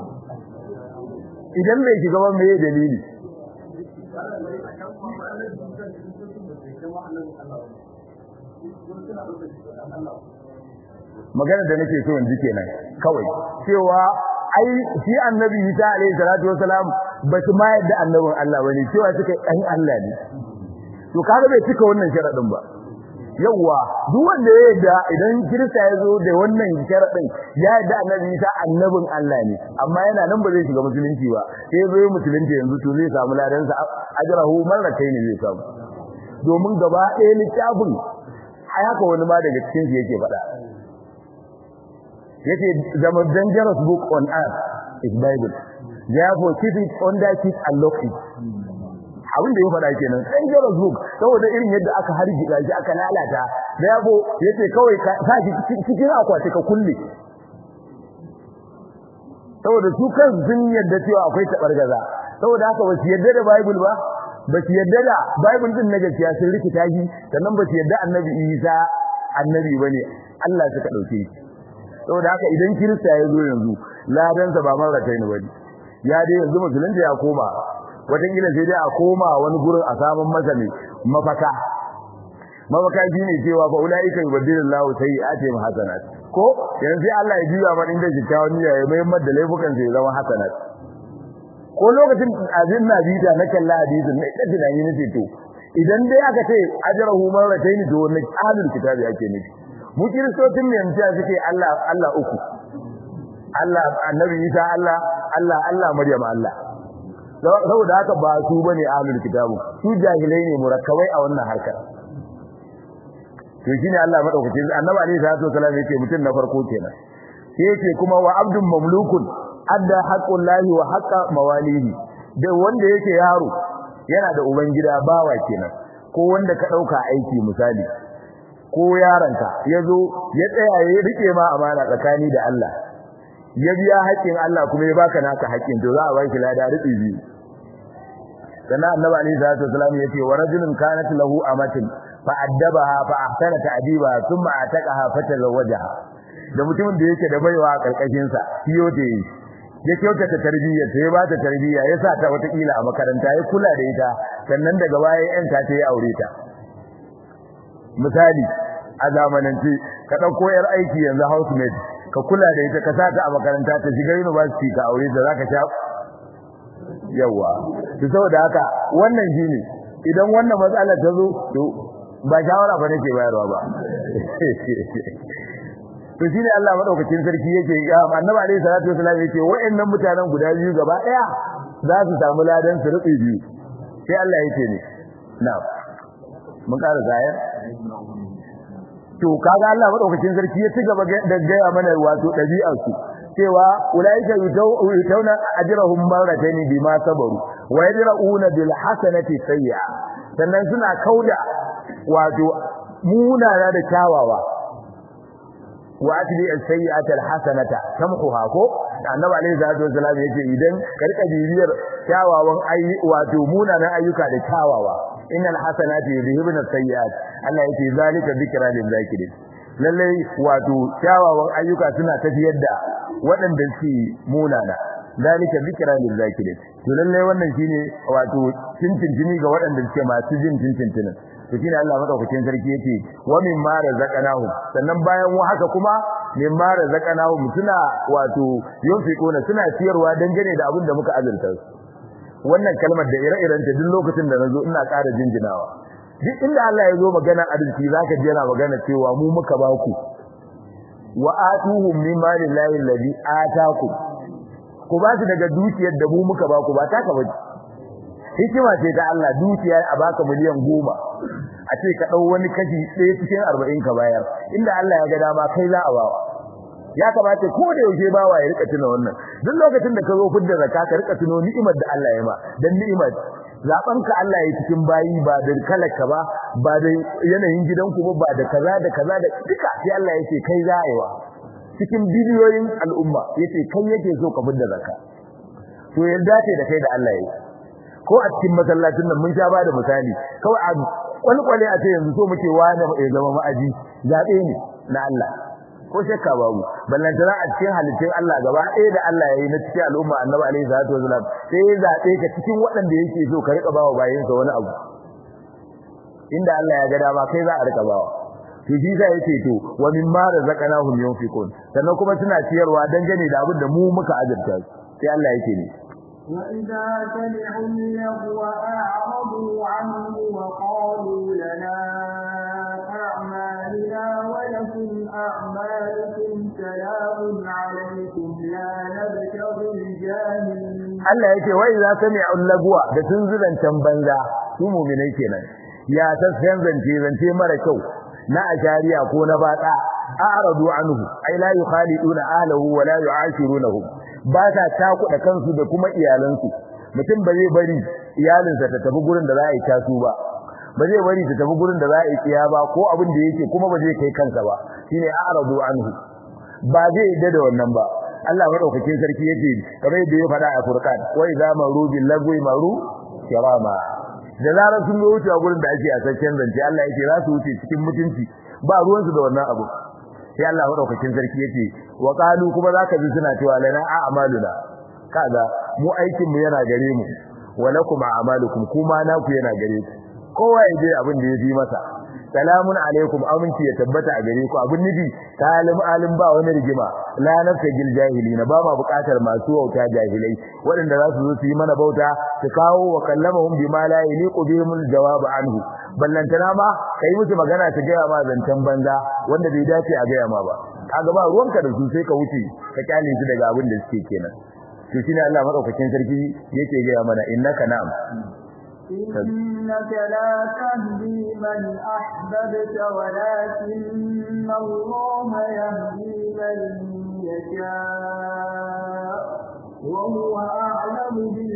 A: idan bai shiga ba me dalili magana da nake so yanzu kenan kawai cewa ai shi annabi Isa alaihi salatu wasalam ba su ma yadda annabin Allah bane cewa suka ɗan Allah ne to kaga bai cika wannan sharadin ba yawa duk wanda ya yarda idan kirista ya zo da wannan sharadin ya yarda annabi Isa annabin Allah ne amma yana nan ba zai shiga musulunci ba sai zai musulunci yanzu to zai samu ladan sa ajrahu marratayn zai samu domin gaba ɗaya littafin ai haka wani ma daga cikin su yake faɗa yace the most dangerous book on earth is bible therefore keep it under keep and lock it abin da ya faɗa kenan dangerous book saboda irin yadda aka harjika shi aka lalata therefore yace kawai ka sa shi cikin akwati ka kulle saboda su kan sun yadda cewa akwai tabargaza saboda haka ba su yadda da bible ba ba su yadda da bible din na gaskiya sun rikita shi sannan ba su yadda annabi Isa annabi bane Allah suka dauke shi saboda haka idan kirista ya zo yanzu ladansa ba mara kai ne bane ya dai yanzu musulunci ya koma wataƙila sai dai a koma wani gurin a samun masa ne mafaka mafaka shi ne cewa fa ulaika yubaddilullahu sayyi'atihim hasanat ko yanzu sai Allah ya juya mana inda kyakkyawan niyya ya mai da laifukan sai zama hasanat ko lokacin azin na bita na kalla hadisin ne da tunani nace to idan dai aka ce ajrahu marratayn to wannan ahlul kitabi ake nufi mu kiristocin ne yanzu suke Allah Allah uku Allah annabi Isa Allah Allah Allah Maryam Allah saboda haka ba su bane ahlul kitabu su jahilai ne murakkabai a wannan harkar to shine Allah madaukake annabi alaihi salatu wasallam yake mutum na farko kenan sai yake kuma wa abdun mamlukun adda haqqullahi wa haqqa mawalihi da wanda yake yaro yana da ubangida bawa kenan ko wanda ka dauka aiki misali ko yaranka yazo ya tsaya ya rike ma amana tsakani da Allah ya biya haƙƙin Allah kuma ya baka naka haƙƙin to za a baki lada rubi biyu sannan annabi alaihi salatu wasallam yace wa rajulun kanat lahu amatin fa addabaha fa ahsana ta'dibaha thumma ataqaha fa tazawwajaha da mutumin da yake da baiwa a karkashin sa kiyo da yi ya kyautata tarbiyyar ta ya ba ta tarbiyya ya sa ta wata kila a makaranta ya kula da ita sannan daga baya yan ta ya aure ta misali a zamanance ka dauko yar aiki yanzu housemaid ka kula da ita ka sa ta a makaranta ta shiga university ka aure ta zaka sha yawa to saboda haka wannan shine idan wannan matsala ta zo to ba shawara ba nake bayarwa ba to shine Allah madaukakin sarki yake annabi alaihi salatu wasallam yake wayannan mutanen guda biyu gaba daya za su samu ladan su rubi biyu sai Allah yake ne na'am mun ƙara zayar to kaga Allah madaukakin sarki ya ci gaba da gaya mana wato dabi'ar su cewa ulaika yutawna ajrahum marratayn bima sabaru wa yadrauna bil hasanati sayyi'a sannan suna kauda wato munana da kyawawa wa atbi as-sayyi'ata al-hasanata tamhuha ko annabi alayhi salatu wasallam yace idan karka bibiyar kyawawan ayi wato munanan ayyuka da kyawawa innal hasanati yudhibuna as-sayyi'at Allah yace zalika dhikra lil zakirin lalle wato kyawawan ayyuka suna tafiyar da waɗanda suke munana zalika dhikra lil zakirin to lalle wannan shine wato tintintini ga waɗanda suke masu jin tintintinin to shine Allah madaukakin sarki yace wa mimma razaqnahum sannan bayan wa haka kuma mimma razaqnahum suna wato yunfiquna suna ciyarwa dangane da abin da muka azurta su wannan kalmar da ire-iren ta duk lokacin da nazo ina ƙara jinjinawa duk inda Allah ya zo magana arziki zaka ji yana magana cewa mu muka ba ku wa atuhum mimma lillahi alladhi atakum ku ba su daga dukiyar da mu muka ba ku ba taka bace hikima ce ta Allah dukiya a baka miliyan goma a ce ka dau wani kashi ɗaya cikin arba'in ka bayar inda Allah ya ga dama kai za a bawa ya kamata ko da yaushe bawa ya rika tuna wannan duk lokacin da ka zo fidda zakka ka rika tuno ni'imar da Allah ya ma dan ni'imar zaben ka Allah ya cikin bayi ba da kalaka ba ba da yanayin gidanku ba ba da kaza da kaza da duka sai Allah ya ce kai za a yi wa cikin biliyoyin al'umma yace kai yake so ka fidda zakka to yarda ce da kai da Allah ya yi ko a cikin masallacin nan mun sha ba da misali kawai a kwalkwale a ce yanzu so muke wani ya zama ma'aji zaɓe ne na Allah ko shakka babu ballantana a cikin halittun Allah gaba ɗaya da Allah ya yi na cikin al'umma annabi alaihi salatu wasalam sai ya zaɓe ka cikin waɗanda yake so ka riƙa bawa bayansa wani abu inda Allah ya ga dama kai za a riƙa bawa to shi sa yake to wa mimma razaqnahum yunfiqun sannan kuma suna ciyarwa dangane da abin da mu muka azurta sai Allah yake ne
B: وإذا سمعوا اللغو أعرضوا عنه وقالوا لنا أعمالنا ولكم أعمالكم سلام عليكم لا نبتغي الجاهلين
A: Allah yake wai za ka mai allagwa da sun zurancan banza su mu'minai kenan ya ta san zance zance mara kyau na ashariya ko na bata a'radu anhu ay la yukhaliduna ahlihi wa la yu'ashirunahu ba ta takuda kansu da kuma iyalansu mutum ba zai bari iyalinsa ta tafi gurin da za a yi tasu ba ba zai bari ta tafi gurin da za a yi tsiya ba ko abin da yake kuma ba zai kai kansa ba shine a'radu anhu ba zai yadda da wannan ba Allah madaukakin sarki yace kamar yadda ya faɗa a Furqan wa idza maru bil lagwi maru kirama da zarar sun zo wucewa gurin da ake a sakken zance Allah yake za su wuce cikin mutunci ba ruwansu da wannan abu sai Allah madaukakin sarki yace wa qalu kuma zaka ji suna cewa lana a'maluna kaga mu aikin mu yana gare mu wa lakum a'malukum kuma naku yana gare ku kowa ya je abin da ya fi masa salamun alaikum aminci ya tabbata a gare ku abin nufi talim alim ba wani rigima la nafsa gil jahilina ba ma bukatar masu wauta jahilai waɗanda za su zo su yi mana bauta su kawo wa kallamahum bima la yaliqu bihim aljawab anhu ballantana ma kai musu magana ta gaya ma zancen banza wanda bai dace a gaya ma ba kaga ba ruwanka da su sai ka wuce ka kyale su daga abin da suke kenan to shine Allah madaukakin sarki yake gaya mana innaka na'am
B: إنك لا تهدي من أحببت ولكن الله يهدي من يشاء وهو أعلم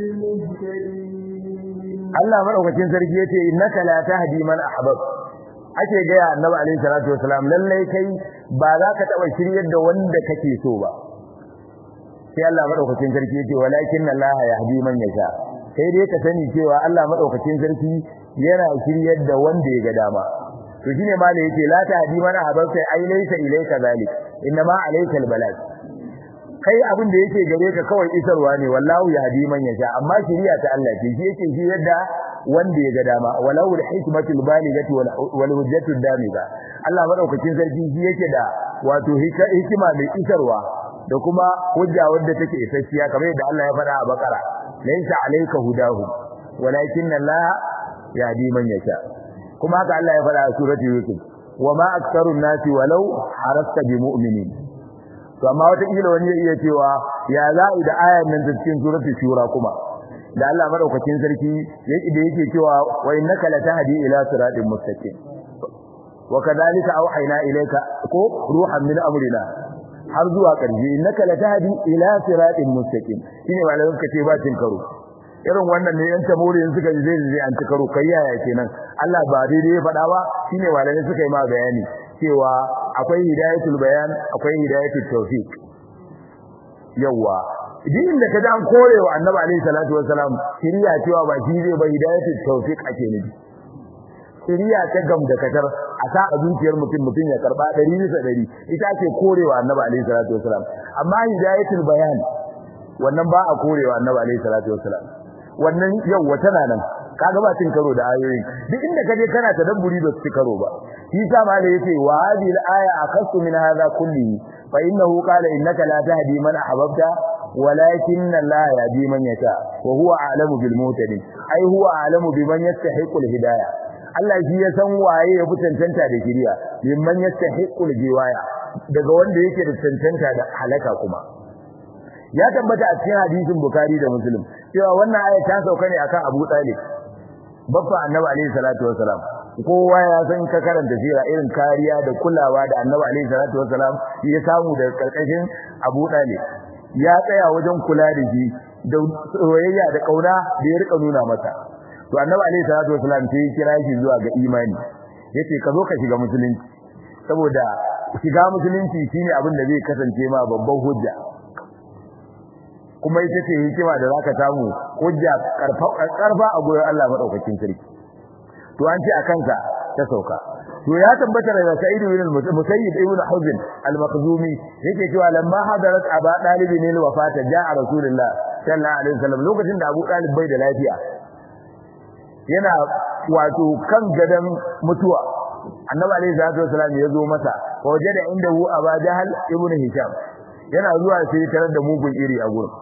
B: بالمهتدين
A: Allah madaukakin sarki yace innaka la tahdi man ahbab ake ga ya annabi alaihi salatu wasalam lalle kai ba za ka taba shiryar da wanda kake so ba sai Allah madaukakin sarki yace walakin Allah yahdi man yasha sai dai ka sani cewa Allah madaukakin sarki yana shiryar da wanda ya ga dama to shine ma da yake la tahdi man ahbab sai ai laysa ilayka zalik inma alayka albalag kai abin da yake gare ka kawai isarwa ne wallahu yahdi man yasha amma shiriya ta Allah ce shi yake shi yadda wanda ya ga dama walau alhikmatul balighati wal hujjatud damiga Allah madaukakin sarki shi yake da wato hikima mai isarwa da kuma hujja wadda take isasshiya kamar yadda Allah ya faɗa a Bakara laysa alayka hudahu walakin Allah yahdi man yasha kuma haka Allah ya faɗa a surati Yusuf wama aktharun nasi walau harasta bimu'minin to amma wata kila wani ya iya cewa ya za'i da ayan nan ta cikin suratul shura kuma da Allah madaukakin sarki yake da yake cewa wa innaka latahdi ila siratin mustaqim wa kadhalika awhayna ilayka ko ruhan min amrina har zuwa ƙarshe innaka latahdi ila siratin mustaqim shine malamin ka ce ba cin karo irin wannan ne yan tamuri in suka ji zai zai an ci karo kai yaya kenan Allah ba daidai ya faɗa ba shine malamai suka yi ma bayani cewa akwai hidayatul bayan akwai hidayatul tawfiq yawa din da kaje an korewa annabi alaihi salatu wassalam shiriya cewa ba shi zai ba hidayatul tawfiq ake nufi shiriya ta gam da katar a sa a zuciyar mutum mutum ya karba 100 bisa 100 ita ake korewa annabi alaihi salatu wassalam amma hidayatul bayan wannan ba a korewa annabi alaihi salatu wassalam wannan yawa tana nan kaga ba cin karo da ayoyin duk inda kaje kana tadabburi ba su karo ba shi sa ma da yace wa hadhihi al-aya akasu min hadha kulli fa innahu qala innaka la tahdi man ahbabta walakin Allah yahdi man yasha wa huwa a'lamu bil muhtadin ai huwa a'lamu biman yastahiqu al-hidayah Allah shi ya san waye ya fi cancanta da shiriya liman yastahiqu al-jiwaya daga wanda yake da cancanta da halaka kuma ya tabbata a cikin hadisin Bukhari da Muslim cewa wannan aya ta sauka ne akan Abu Talib babba Annabi alaihi salatu wasalam kowa ya san ka karanta sira irin kariya da kulawa da Annabi alaihi salatu wasalam ya samu daga karkashin Abu Talib ya tsaya wajen kula da shi da soyayya da kauna da ya rika nuna masa to Annabi alaihi salatu wasalam sai ya kira shi zuwa ga imani yace ka zo ka shiga musulunci saboda shiga musulunci shine abin da zai kasance ma babban hujja kuma ita ce hikima da zaka samu hujja karfa a gurin Allah madaukakin sarki to an ce akan sa ta sauka to ya tabbata daga Sa'id ibn Musayyib ibn Huzn al-Makhzumi yake cewa lamma hadarat Aba Talib ne wafata ja'a Rasulullah sallallahu alaihi wasallam lokacin da Abu Talib bai da lafiya yana wato kan gadan mutuwa Annabi alaihi salatu wasallam ya zo masa wajada indahu Aba Jahal ibn Hisham yana zuwa sai tarar da mugun iri a gurin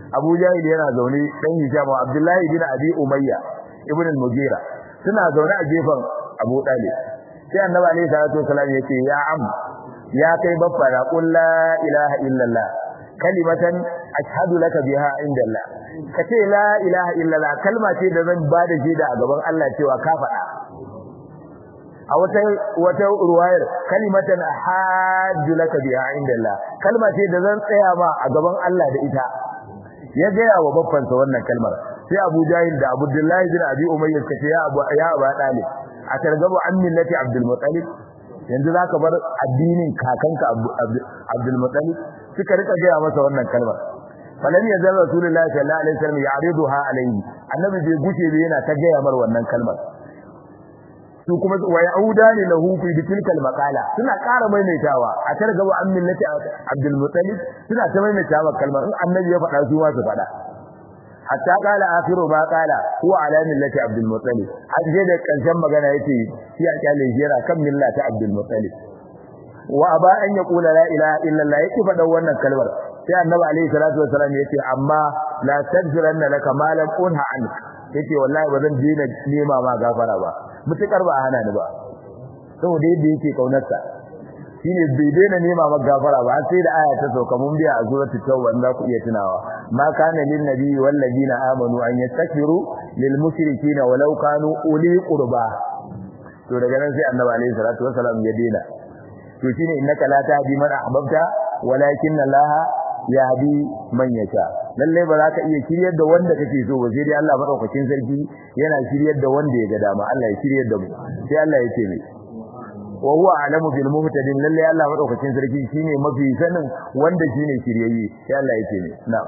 A: Abu Jahil yana zaune dan Hisham Abdullahi bin Abi Umayya ibn al-Mughira suna zaune a gefen Abu Talib sai Annabi alaihi salatu wasallam yace ya am ya kai baffa da qul la ilaha illallah kalimatan ashhadu laka biha indallah kace la ilaha illallah kalma ce da zan bada shaida a gaban Allah cewa ka faɗa a wata wata ruwayar kalimatan ahaddu laka biha indallah kalma ce da zan tsaya ma a gaban Allah da ita ya gaya wa babbansa wannan kalmar sai Abu Jahil da Abdullahi bin Abi Umayyah kace ya Abu ya Abu Talib a targabu an millati Abdul Muttalib yanzu zaka bar addinin kakanka Abdul Muttalib suka rika gaya masa wannan kalmar falan ya zalla Rasulullahi sallallahu alaihi wasallam ya'riduha alaihi annabi bai guce bai yana ta gaya mar wannan kalmar su kuma wa yaudani lahu fi tilkal maqala suna ƙara maimaitawa a targaba an millati Abdul Muttalib suna ta maimaitawa kalmar in annabi ya faɗa su ma su faɗa hatta qala akhiru ma qala huwa ala millati Abdul Muttalib har sai da karshen magana yace shi a kyale shi yana kan millati Abdul Muttalib wa aba an yaqula la ilaha illa Allah yake faɗa wannan kalmar sai annabi alaihi salatu wasallam yace amma la tadfiranna laka ma lam unha anka yace wallahi ba zan dena nema ma gafara ba mutukar ba a hana ni ba saboda yadda yake kaunarsa shine bai daina nema maka gafara ba sai da aya ta sauka mun biya a suratu tauba za ku iya tunawa ma kana lin nabiyyi wal ladina amanu an yastaghfiru lil mushrikeena walau kanu uli qurba to daga nan sai annabi alaihi salatu wasalam ya daina to shine innaka la tahdi man ahbabta walakin allaha yahdi man yasha lalle ba za ka iya shiryar da wanda kake so ba sai dai Allah madaukakin sarki yana shiryar da wanda ya ga dama Allah ya shiryar da mu sai Allah ya ce mai wa huwa alamu bil muhtadin lalle Allah madaukakin sarki shine mafi sanin wanda shine shiryayye sai Allah ya ce mai na'am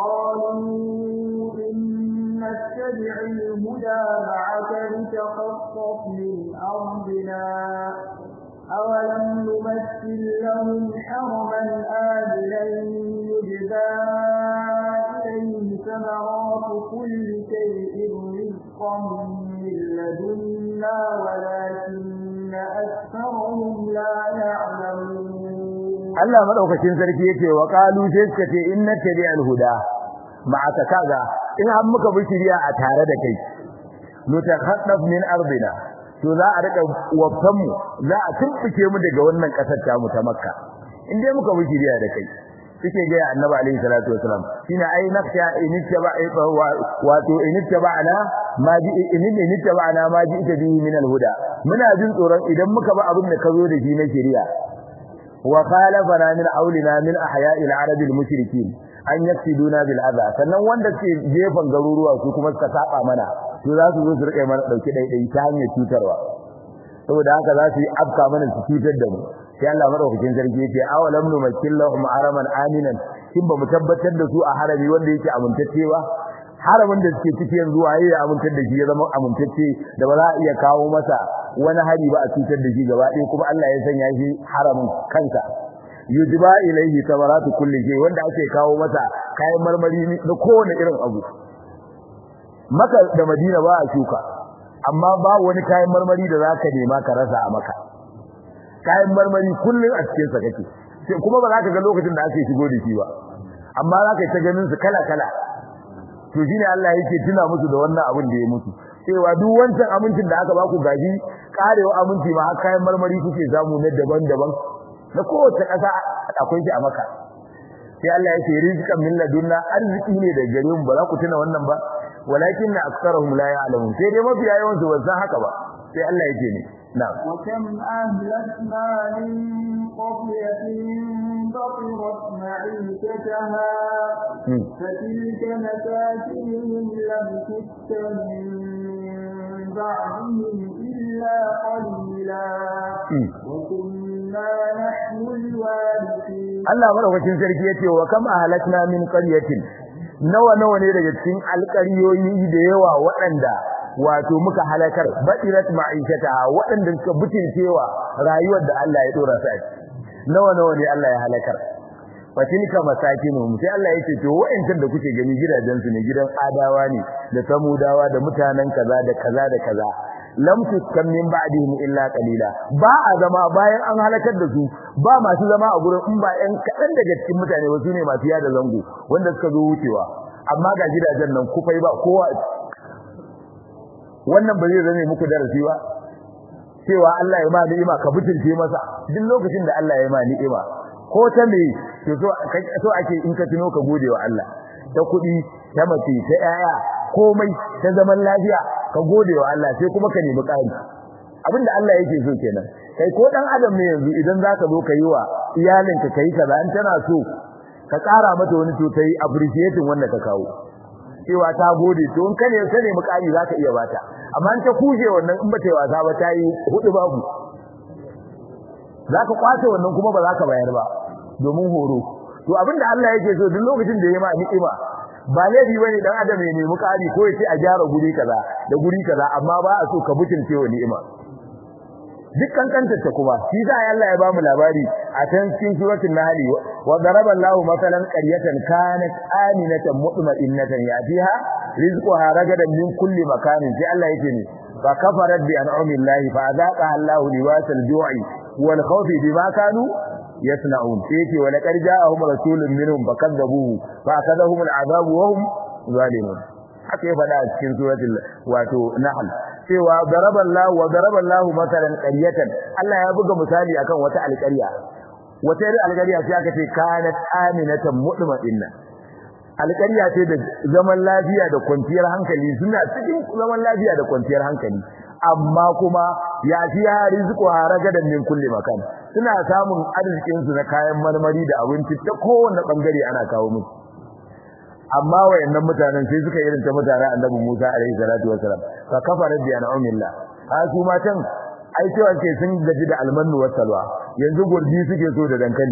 B: نتبع الهدى معك لتخطف من أرضنا أولم نمثل لهم حرما آمنا يجزى إليه ثمرات كل شيء رزقا من لدنا ولكن أكثرهم لا يعلمون
A: Allah madaukakin sarki yace wa qalu sai suka ce inna tabi'al huda ma'aka kaga in har muka bi shiriya a tare da kai nutakhaddaf min ardina to za a rika wafan mu za a tumbuke mu daga wannan kasar ta mu ta makka in dai muka bi shiriya da kai suke ga annabi alaihi salatu wasalam shine ai nafsa inittaba wato inittaba'ana ma ji inittaba'ana ma ji ita bihi min alhuda muna jin tsoron idan muka ba abin da ka zo da shi na shiriya wa khalafana min aulina min ahya'i al-arab al-mushrikin an yaftiduna bil adha sannan wanda ke jefan garuruwa su kuma suka saba mana to za su zo su rike mana dauki daidai ta hanyar cutarwa saboda haka za su yi afka mana su cutar da mu sai Allah madaukakin sarki yake awalam numakkil lahum araman aminan kin ba mu tabbatar da su a harami wanda yake amintacce ba haramin da suke cikin yanzu waye ya amintar da shi ya zama amintacce da ba za a iya kawo masa wani hari ba a cutar da shi gaba ɗaya kuma Allah ya sanya shi haramin kansa yujba ilayhi samaratu kulli shay wanda ake kawo masa kayan marmari da kowane irin abu maka da madina ba a shuka amma ba wani kayan marmari da zaka nema ka rasa a maka kayan marmari kullun a cikin sa kake sai kuma ba za ka ga lokacin da ake shigo da shi ba amma za ka ta ganin su kala kala to shine Allah yake tuna musu da wannan abin da ya mutu cewa duk wancan amincin da aka baku gaji karewa aminci ma har kayan marmari kuke samu na daban-daban na kowace ƙasa akwai shi a maka sai Allah ya ce rizqan min ladunna arziki ne da gare mu ba za ku tuna wannan ba walakin na aksarahum la ya'lamun sai dai mafiya yawan su ba san haka ba sai Allah ya ce ne na'am
B: wa kam ahlakna min qaryatin batirat ma'ikataha فتلك مساكنهم لم تسكن من بعدهم إلا قليلا وكنا نحن الوارثين
A: Allah madaukakin sarki yace wa kam ahlakna min qaryatin nawa nawa ne daga cikin alƙaryoyi da yawa waɗanda wato muka halakar badirat ma'ishata waɗanda suka butulcewa rayuwar da Allah ya dora su a nawa nawa ne Allah ya halakar fatilka masakinuhum sai Allah yake to wa'ancan da kuke gani gidajen su ne gidan adawa ne da samudawa da mutanen kaza da kaza da kaza lam tuskan min ba'dihim illa qalila ba a zama bayan an halakar da su ba masu zama a gurin in ba ɗan kaɗan daga cikin mutane wasu ne masu yada zango wanda suka zo wucewa amma ga gidajen nan kufai ba kowa wannan ba zai zame muku darasi ba cewa Allah ya ma ni'ima ka butulce masa duk lokacin da Allah ya ma ni'ima ko ta me to so ake in ka tuno ka gode wa Allah ta kuɗi ta mace ta yaya komai ta zaman lafiya ka gode wa Allah sai kuma ka nemi ƙari abinda Allah yake so kenan kai ko dan adam ne yanzu idan zaka zo ka yi wa iyalinka kai kaza in tana so ka ƙara mata wani to kai appreciating wanda ka kawo cewa ta gode to in kane ka nemi ƙari zaka iya bata amma in ta kuje wannan in bata yi wasa ba ta yi hudu babu zaka kwace wannan kuma ba zaka bayar ba domin horo to abinda Allah yake so duk lokacin da ya ma ni'ima ba laifi bane dan adam ya nemi kari ko ya ce a gyara guri kaza da guri kaza amma ba a so ka mutunce wa ni'ima duk kankantar ta kuma shi da Allah ya ba mu labari a can cikin suratul nahl wa daraba Allahu masalan qaryatan kanat aminatan mutma'innatan yatiha rizquha ragadan min kulli makanin sai Allah yake ne fa kafarat bi an'ami Allah fa azaqa Allahu libasal ju'i wal khawfi bima kanu yasna'un sai yake wa laqad ja'ahum rasulun minhum fakadzabuhu fa akadahum al'adabu wa hum zalimun haka ya faɗa a cikin suratul wato nahl cewa daraballahu wa daraballahu masalan qaryatan Allah ya buga misali akan wata alƙarya wata irin alƙarya sai aka ce kanat aminatan mutma'inna alƙarya ce da zaman lafiya da kwanciyar hankali suna cikin zaman lafiya da kwanciyar hankali amma kuma ya fi ya rizqu haragadan min kulli makan suna samun arzikin su na kayan marmari da abinci ta kowanne bangare ana kawo musu amma wayannan mutanen sai suka irin ta mutanen Annabi Musa alaihi salatu wasalam fa kafara bi an'amillah ha su matan ai cewa ke sun gaji da almannu wasalwa yanzu gurbi suke so da dankali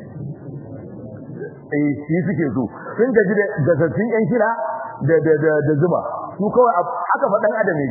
A: eh shi suke so sun gaji da gasassun yan shira da da da zuma su kawai haka fa dan adam ne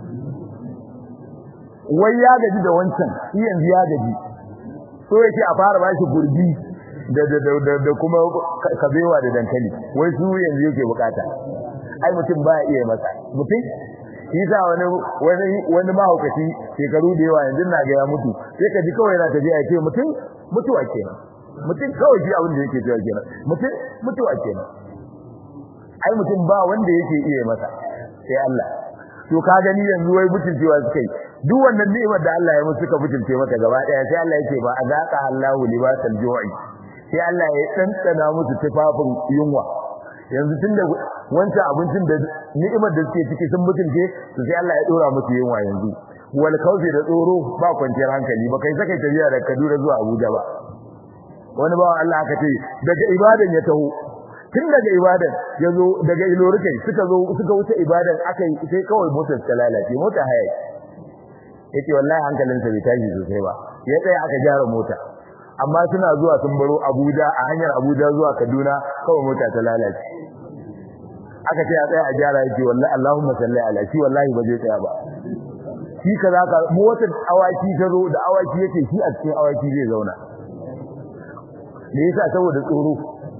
A: wai ya gaji da wancan shi yanzu ya gaji so yake a fara bashi gurbi da da da da kuma kabewa da dankali wai su yanzu yake bukata ai mutum baya iya masa mutum shi sa wani wani wani mahaukaci shekaru da yawa yanzu na ga ya mutu sai ka ji kawai yana tafiya ya ce mutum mutuwa kenan mutum kawai shi abin da yake cewa kenan mutum mutuwa kenan ai mutum ba wanda yake iya masa sai Allah to ka gani yanzu wai mutuncewa suka yi duk wannan ni'imar da Allah ya musu suka mutunce mata gaba daya sai Allah yake ba azaka Allahu libasal ju'i sai Allah ya tsantsana musu tufafin yunwa yanzu tunda wancan abincin da ni'imar da suke ciki sun mutunce to sai Allah ya dora musu yunwa yanzu wal kaufi da tsoro ba kwanciyar hankali ba kai saka tafiya daga Kaduna zuwa Abuja ba wani bawan Allah aka ce daga ibadan ya taho tun daga ibadan ya zo daga ilorukai suka zo suka wuce ibadan aka yi sai kawai motar ta lalace mota haya yace wallahi hankalinsa bai tashi sosai ba ya tsaya aka gyara mota amma suna zuwa sun baro Abuja a hanyar Abuja zuwa Kaduna kawai mota ta lalace aka ce a tsaya a gyara yake wallahi Allahumma salli ala shi wallahi ba zai tsaya ba shi kaza ka motar awaki ta zo da awaki yake shi a cikin awaki zai zauna me yasa saboda tsoro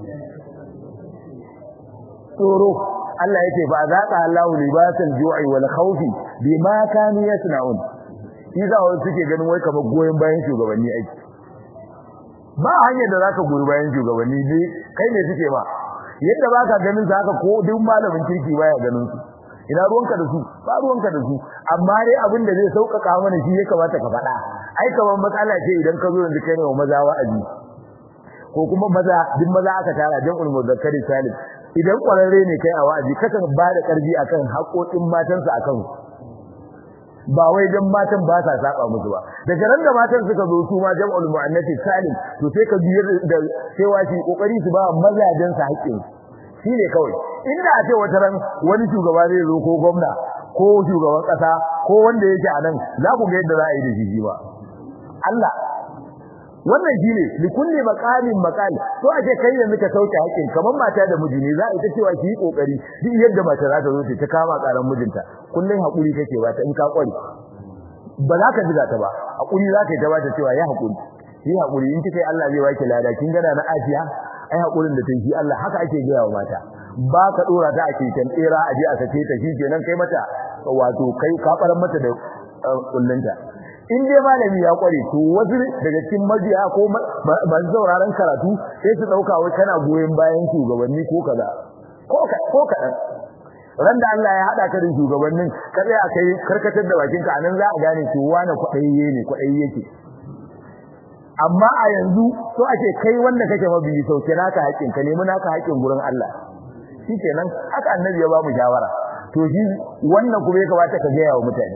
A: tsoro Allah yake fa zaqa Allahu libasal ju'i wal khawfi bima kanu yasna'un shi za wa suke ganin wai kamar goyen bayan shugabanni aiki ba hanyar da zaka goyi bayan shugabanni ne kai ne suke ba yadda baka ganin su haka ko duk malamin kirki baya ganin su ina ruwanka da su ba ruwanka da su amma dai abin da zai sauƙaƙa mana shi ya kamata ka faɗa ai kamar matsala ce idan ka zo yanzu kai ne wa maza wa'azi ko kuma maza duk maza aka tara jam'ul muzakkari salim idan kwararre ne kai a wa'azi kakan ba da karbi akan haƙoƙin matansa akan ba wai dan matan ba sa saba musu ba daga ran da matan suka zo su ma jam'ul muannati salim to sai ka biyar da cewa shi kokari su ba mazajen sa haƙƙin shi ne kawai inda a ce wata ran wani shugaba zai zo ko gwamna ko shugaban ƙasa ko wanda yake a nan za ku ga yadda za a yi da shi ba Allah wannan shine likulli maqamin maqal to aje kai yanzu ka sauke haƙin kamar mata da miji ne za a ita cewa ki yi kokari duk yadda mata za ta zo ta kama karan mijinta kullun hakuri kake ba ta in ka kware ba za ka jiga ta ba hakuri za ka yi ta ba ta cewa ya hakuri yi hakuri in kika yi Allah zai baki lada kin gana na afiya ai hakurin da take Allah haka ake gaya wa mata ba ka dora ta a keken tsera aje a sake ta shi kenan kai mata wato kai ka faran mata da kullunta in dai malami ya kware to wasu daga cikin mabiya ko ban sauraron karatu sai su dauka wai kana goyen bayan shugabanni ko kaza ko ka ko kaɗan ran da Allah ya haɗa ka da shugabannin ka tsaya kai karkatar da bakin ka anan za a gane to wani kwaɗayye ne kwaɗayye yake amma a yanzu so ake kai wanda kake mabiyi sauke naka haƙin ka nemi naka haƙin gurin Allah shikenan haka annabi ya ba mu shawara to shi wannan kuma ya kamata ka gaya wa mutane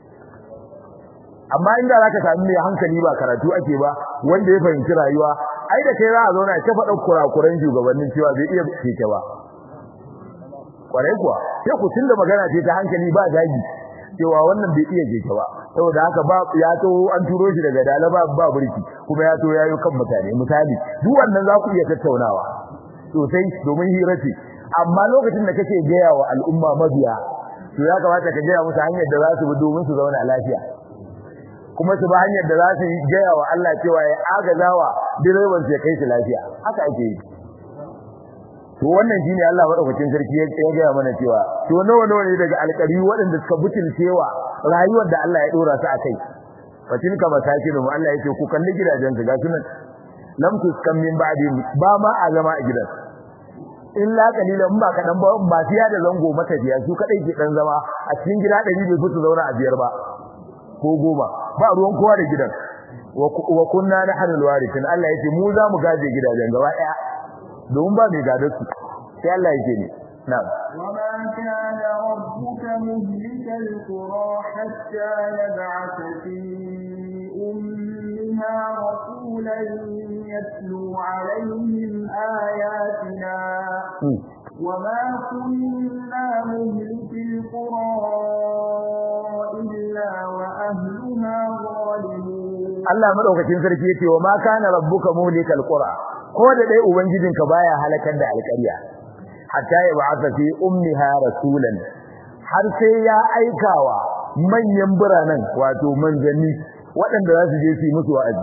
A: amma inda zaka sami mai hankali ba karatu ake ba wanda ya fahimci rayuwa ai da kai za a zauna ta faɗa kurakuran shugabannin cewa bai iya keke ba kwarai kuwa sai ku tunda magana ce ta hankali ba zagi cewa wannan bai iya keke ba saboda haka ba ya to an turo shi daga dalaba ba burki kuma ya to yayo kan mutane misali duk wannan za ku iya tattaunawa sosai domin hira ce amma lokacin da kake gaya wa al'umma mabiya to ya kamata ka gaya musu hanyar da za su bi domin su zauna lafiya kuma su ba hanyar da za su gaya wa Allah cewa ya agazawa direban su ya kai su lafiya haka ake yi to wannan shine Allah madaukakin sarki ya gaya mana cewa to nawa nawa ne daga alƙari waɗanda suka butulcewa rayuwar da Allah ya dora su akai fatin ka masakinu Allah yake ku kalli gidajen su ga sunan lam tuskan min ba'di ba ma a zama a gidan illa kalilan ba kadan ba ba fiya da zango matafiya su kadai ke dan zama a cikin gida 100 bai fito zauna a biyar ba ko goma ba ruwan kowa da gidan wa kunna nahnu alwarithin Allah yake mu za mu gaje gidajen gaba daya domin ba mai gadar su sai Allah yake ne na'am
B: وما كان ربك مهلك القرى حتى يبعث في أمها رسولا يتلو عليهم آياتنا وما كنا مهلك القرى إلا وأهلها ظالمون
A: Allah madaukakin sarki yace wa ma kana rabbuka muhlikal qura ko da dai ubangijinka baya halakar da alƙarya hatta ya ba'atha fi ummiha rasulan har sai ya aikawa manyan biranen wato manzanni waɗanda za su je su yi musu wa'azi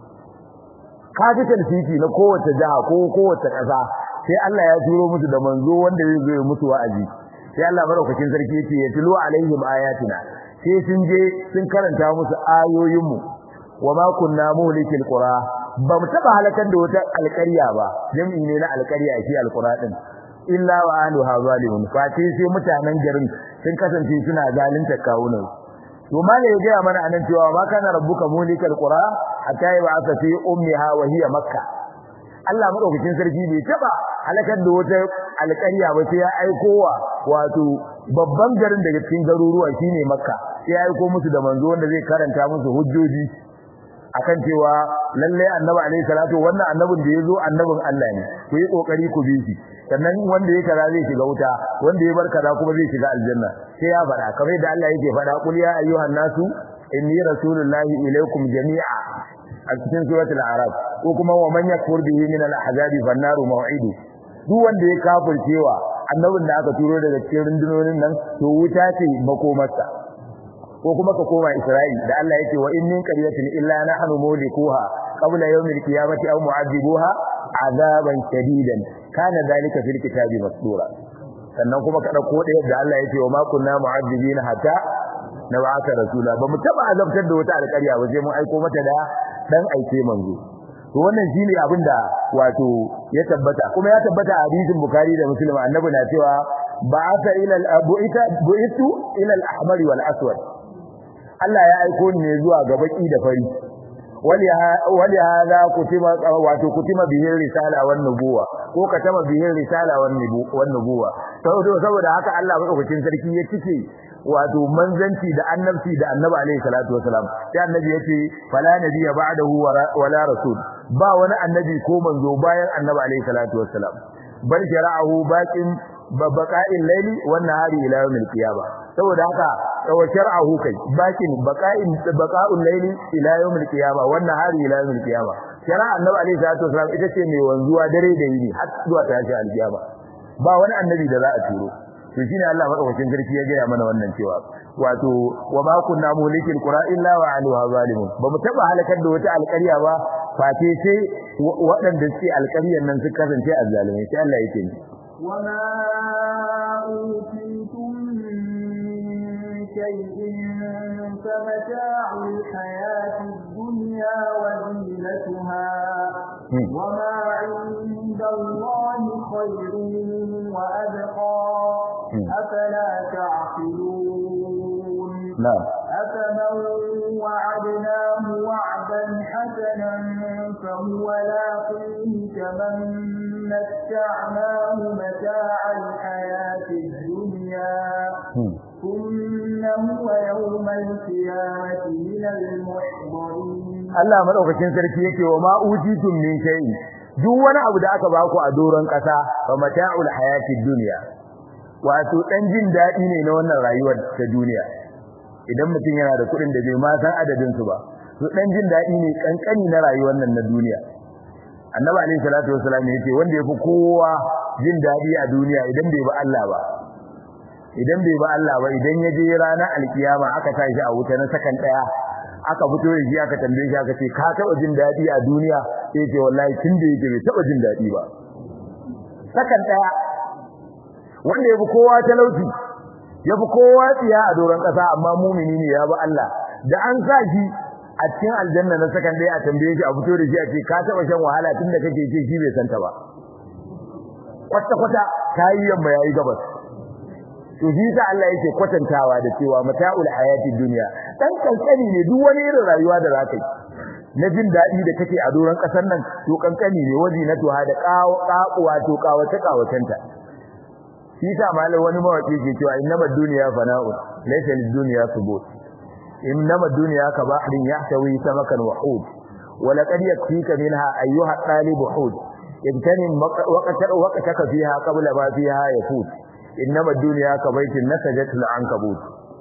A: capital city na kowace jiha ko kowace ƙasa sai Allah ya turo musu da manzo wanda zai zo ya musu wa'azi sai Allah madaukakin sarki yace ya tilo alaihim ayatina sai sun je sun karanta musu ayoyinmu wama kunna muhlikil qura ba mu taba halakar da wata alƙarya ba jami'i ne na alƙarya shi alqura din illa wa ahluha zalimun fati sai mutanen garin sun kasance suna zalunta kawunan to mala ya gaya mana anan cewa ma kana rabbuka muhlikal qura hatta yab'atha fi ummiha wa hiya makkah Allah madaukakin sarki bai taba halakar da wata alƙarya ba sai ya aiko wa wato babban garin daga cikin garuruwa shine makka sai ya aiko musu da manzo wanda zai karanta musu hujjoji akan cewa lalle annabi alaihi salatu wannan annabin da yazo annabin Allah ne ku yi kokari ku bi shi sannan wanda yake kaza zai shiga wuta wanda ya bar kaza kuma zai shiga aljanna sai ya fada kamar da Allah yake fada qul ya ayyuhan nasu inni rasulullahi ilaikum jami'a a cikin suratul araf ko kuma wa man yakfur bihi min al-ahzabi fan-naru maw'idu duk wanda ya kafircewa annabin da aka turo daga cikin rundunonin nan to wuta ce makomarsa ko kuma ka koma Isra'il da Allah yake wa in min qaryatin illa nahnu mulikuha qabla yawmil qiyamati aw mu'adhibuha azaban shadidan kana dalika fil kitabi masdura sannan kuma ka dauko da yadda Allah yake wa ma kunna mu'adhibina hatta nab'atha rasula ba mu taba azabtar da wata alƙarya ba sai mun aiko mata da dan aike manzo to wannan shine abin da wato ya tabbata kuma ya tabbata a hadisin bukhari da muslim annabi na cewa ba'atha ila al-abu'ita bu'itu ila al-ahmar wal aswad Allah ya aiko ni ne zuwa ga baki da fari wali hada kutima wato kutima bihi risala wan nubuwa ko katama bihi risala wan nubuwa saboda haka Allah madaukakin sarki ya cike wato manzanci da annabci da annabi alaihi salatu wasalam sai annabi yace fala nabiyya ba'dahu wala rasul ba wani annabi ko manzo bayan annabi alaihi salatu wasalam bal shara'ahu baqin babaqa'il layli wan nahari ila yawmil qiyamah saboda haka wa shar'ahu kai baqin baqa'in baqa'ul layli ila yawmil qiyamah wan nahari ila yawmil qiyamah shara'a annabi alaihi salatu wasalam ita ce mai wanzuwa dare da yini har zuwa tashi alqiyama ba wani annabi da za a turo to shine Allah madaukakin sarki ya gaya mana wannan cewa wato wa ma kunna mulikil qura illa wa aluha zalimun ba mu taba halakar da wata alƙarya ba fate sai waɗanda suke alƙaryan nan suka kasance azzalimai sai Allah yake ni
B: وما أوتيتم من شيء فمتاع الحياة الدنيا وزينتها وما عند الله خير وأبقى وعدناه وعدا حسنا فهو لاقيه كمن متعناه متاع الحياة الدنيا ثم هو يوم القيامة من المحضرين
A: Allah madaukakin sarki yake wa ma utitum min shay'in duk wani abu da aka baku a doron kasa fa mata'ul hayatid dunya wato dan jin dadi ne na wannan rayuwar ta duniya idan mutum yana da kuɗin da bai ma san adadin su ba to dan jin dadi ne kankani na rayuwar nan na duniya annabi alaihi salatu wasallam yace wanda yafi kowa jin dadi a duniya idan bai ba Allah ba idan bai ba Allah ba idan ya je ranar alkiyama aka tashi a wuta na sakan daya aka fito da shi aka tambaye shi aka ce ka taba jin dadi a duniya sai ce wallahi tun da yake bai taba jin dadi ba sakan daya wanda yafi kowa talauci yafi kowa tsiya a doron kasa amma mumini ne ya bi Allah da an sa shi a cikin aljanna na sakan daya a tambaye shi a fito da shi a ce ka taba shan wahala tun da kake ce shi bai santa ba kwata kwata kayi yamma yayi gabas to shi sa Allah yake kwatantawa da cewa mata'ul hayati dunya dan kankani ne duk wani irin rayuwa da zaka yi na jin dadi da kake a doron kasar nan to kankani ne waji na tuha da kawo kakuwa to kawata kawatanta shi sa malai wani mawaki ke cewa innama dunya fana'un laysa lid-dunya thubut innama dunya ka bahrin yahtawi samakan wa hud ولقد يكفيك منها أيها الطالب حود اغتنم وقتك فيها قبل ما فيها يفوت innama duniya ka baitin nasajatul ankabut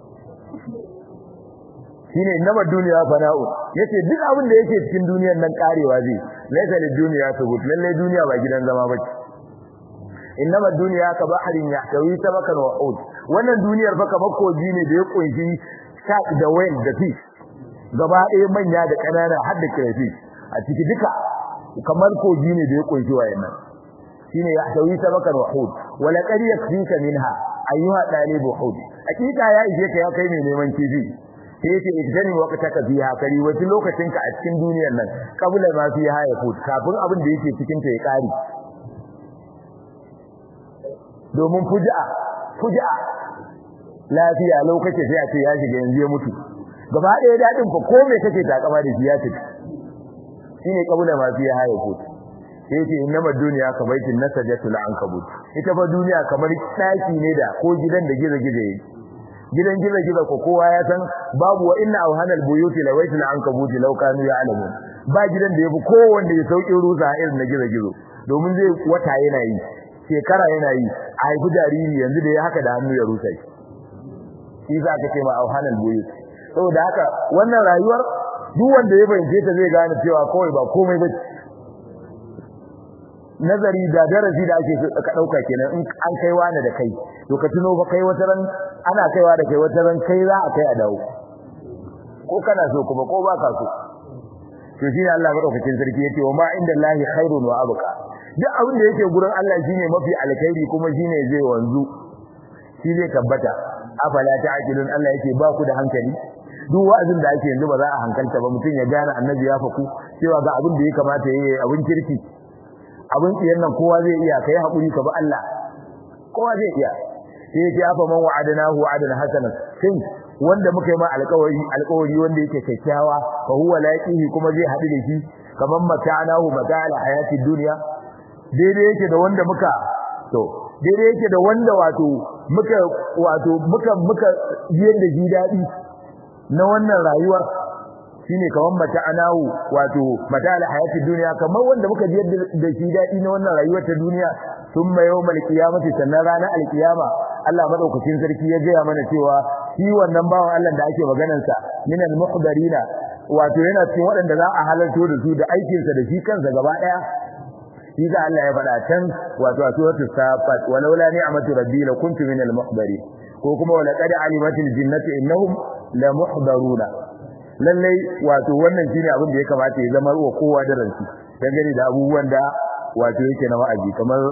A: shine innama duniya fana'u yace duk abin da yake cikin duniyar nan karewa zai laysa lid duniya subut lalle duniya ba gidan zama bace innama duniya ka bahrin yahtawi sabakan wa ud wannan duniyar fa kamar koji ne da ya kunshi shark da whale da fish gaba ɗaya manya da ƙanana har da crayfish a ciki duka kamar koji ne da ya kunshi wayannan shine yahtawi sabakan wa hud wala qad yakfika minha ayyuha talib hud hakika ya ije ka ya kai mai neman kifi sai yace idan waqtaka fiha kari wata lokacin ka a cikin duniyar nan kabula ma fiha ya hud kafin abin da yake cikin ta ya kare domin fuja'a fuja'a lafiya lokaci sai a ce ya shiga yanzu ya mutu gaba ɗaya dadin fa ko me kake takama da shi ya tafi shine kabula ma fiha ya hud yace innama duniya ka baitin nasajatul ankabut ita fa duniya kamar daki ne da ko gidan da gizo-gizo yake gidan gizo-gizo ko kowa ya san babu wa inna awhanal buyuti lawaitul ankabut law kanu ya'lamun ba gidan da yafi kowanne ya saukin rusa irin na gizo-gizo domin zai wata yana yi shekara yana yi a haifi jariri yanzu da ya haka da hannu ya rusa shi shi za ka ce ma awhanal buyut saboda haka wannan rayuwar duk wanda ya fahimce ta zai gane cewa kawai ba komai ba nazari da darasi da ake ka dauka kenan in an kai wani da kai to ka tuno ba kai wata ran ana kaiwa da kai wata ran kai za a kai a dawo ko kana so kuma ko ba ka so to shi ne Allah madaukakin sarki yace wa ma inda Allahi khairun wa abqa duk abin da yake gurin Allah shine mafi alkhairi kuma shine zai wanzu shi zai tabbata afala ta'qilun Allah yake ba ku da hankali duk wa'azin da ake yanzu ba za a hankalta ba mutum ya gane annabi ya faku cewa ga abin da ya kamata yayi abin kirki abin tsiyan nan kowa zai iya kai hakuri ka bi Allah kowa zai iya sai yake afa man wa'adnahu wa'adan hasanan shin wanda muka yi ma alƙawari alƙawari wanda yake kyakkyawa fa huwa laqihi kuma zai haɗu da shi kaman mata'anahu mata'al hayati dunya daidai yake da wanda muka to daidai yake da wanda wato muka wato muka muka biyar da shi daɗi na wannan rayuwar shine kaman mata'anahu wato mata'al hayati dunya kamar wanda muka biyar da shi daɗi na wannan rayuwar ta duniya thumma yawmal qiyamati sannan ranar alqiyama Allah madaukakin sarki ya gaya mana cewa shi wannan bawan Allah da ake maganar sa minal muhdarina wato yana cikin waɗanda za a halarto da su da aikin sa da shi kansa gaba daya shi da Allah ya faɗa can wato a suratul safat walaula ni'matu rabbi la kuntu minal muhdarin ko kuma wala qad alimatil jinnatu innahum la muhdaruna lallai wato wannan shine abin da ya kamata ya zama wa kowa da ranci dangane da abubuwan da wato yake na wa'azi kamar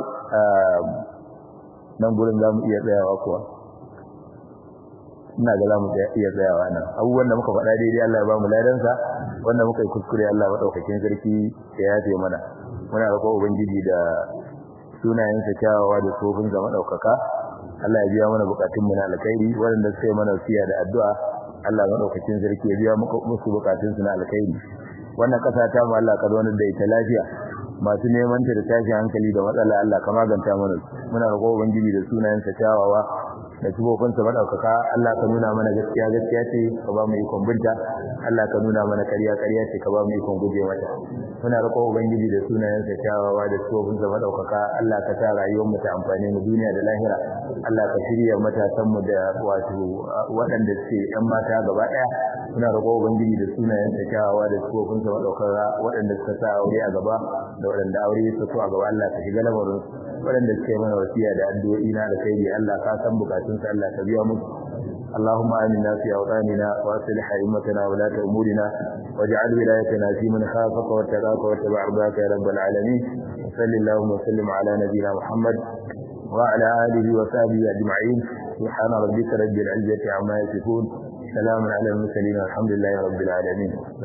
A: nan gurin za mu iya tsayawa kuwa ina ga za mu iya tsayawa nan abubuwan da muka faɗa daidai Allah ya ba mu ladansa wanda muka yi kuskure Allah maɗaukakin sarki ya yafe mana muna roƙon ubangiji da sunayensa kyawawa da tsofin ga maɗaukaka Allah ya biya mana buƙatun mu na alkhairi waɗanda suka yi mana wasiya da addu'a Allah madaukakin sarki ya biya musu bukatun su na alkhairi wannan kasa ta mu Allah ka zauna da ita lafiya masu neman ta da tashi hankali da matsala Allah ka maganta mana muna roƙo ubangiji da sunayen sa kyawawa da tubofin sa madaukaka Allah ka nuna mana gaskiya gaskiya ce ka ba mu ikon binta Allah ka nuna mana ƙarya ƙarya ce ka ba mu ikon guje mata muna roƙo ubangiji da sunayen sa kyawawa da tubofin sa madaukaka Allah ka sa rayuwar mu ta amfane mu duniya da lahira Allah ka shirya matasan mu da wato waɗanda suke ƴan mata gaba ɗaya muna roƙo ubangiji da sunayen sa kyawawa da tubofin sa madaukaka waɗanda suka sa aure a gaba da waɗanda aure ya fito a gaba Allah ka shiga lamarin waɗanda suke mana wasiya da addu'o'i na da kai Allah ka san bukatun sa Allah ka biya musu اللهم آمنا في أوطاننا وأصلح أئمتنا ولاة أمورنا واجعل ولايتنا في من خافك واتقاك واتبع رضاك يا رب العالمين وصل اللهم وسلم على نبينا محمد وعلى آله وصحبه أجمعين سبحان ربك رب العزة عما يصفون سلام على المرسلين والحمد لله رب العالمين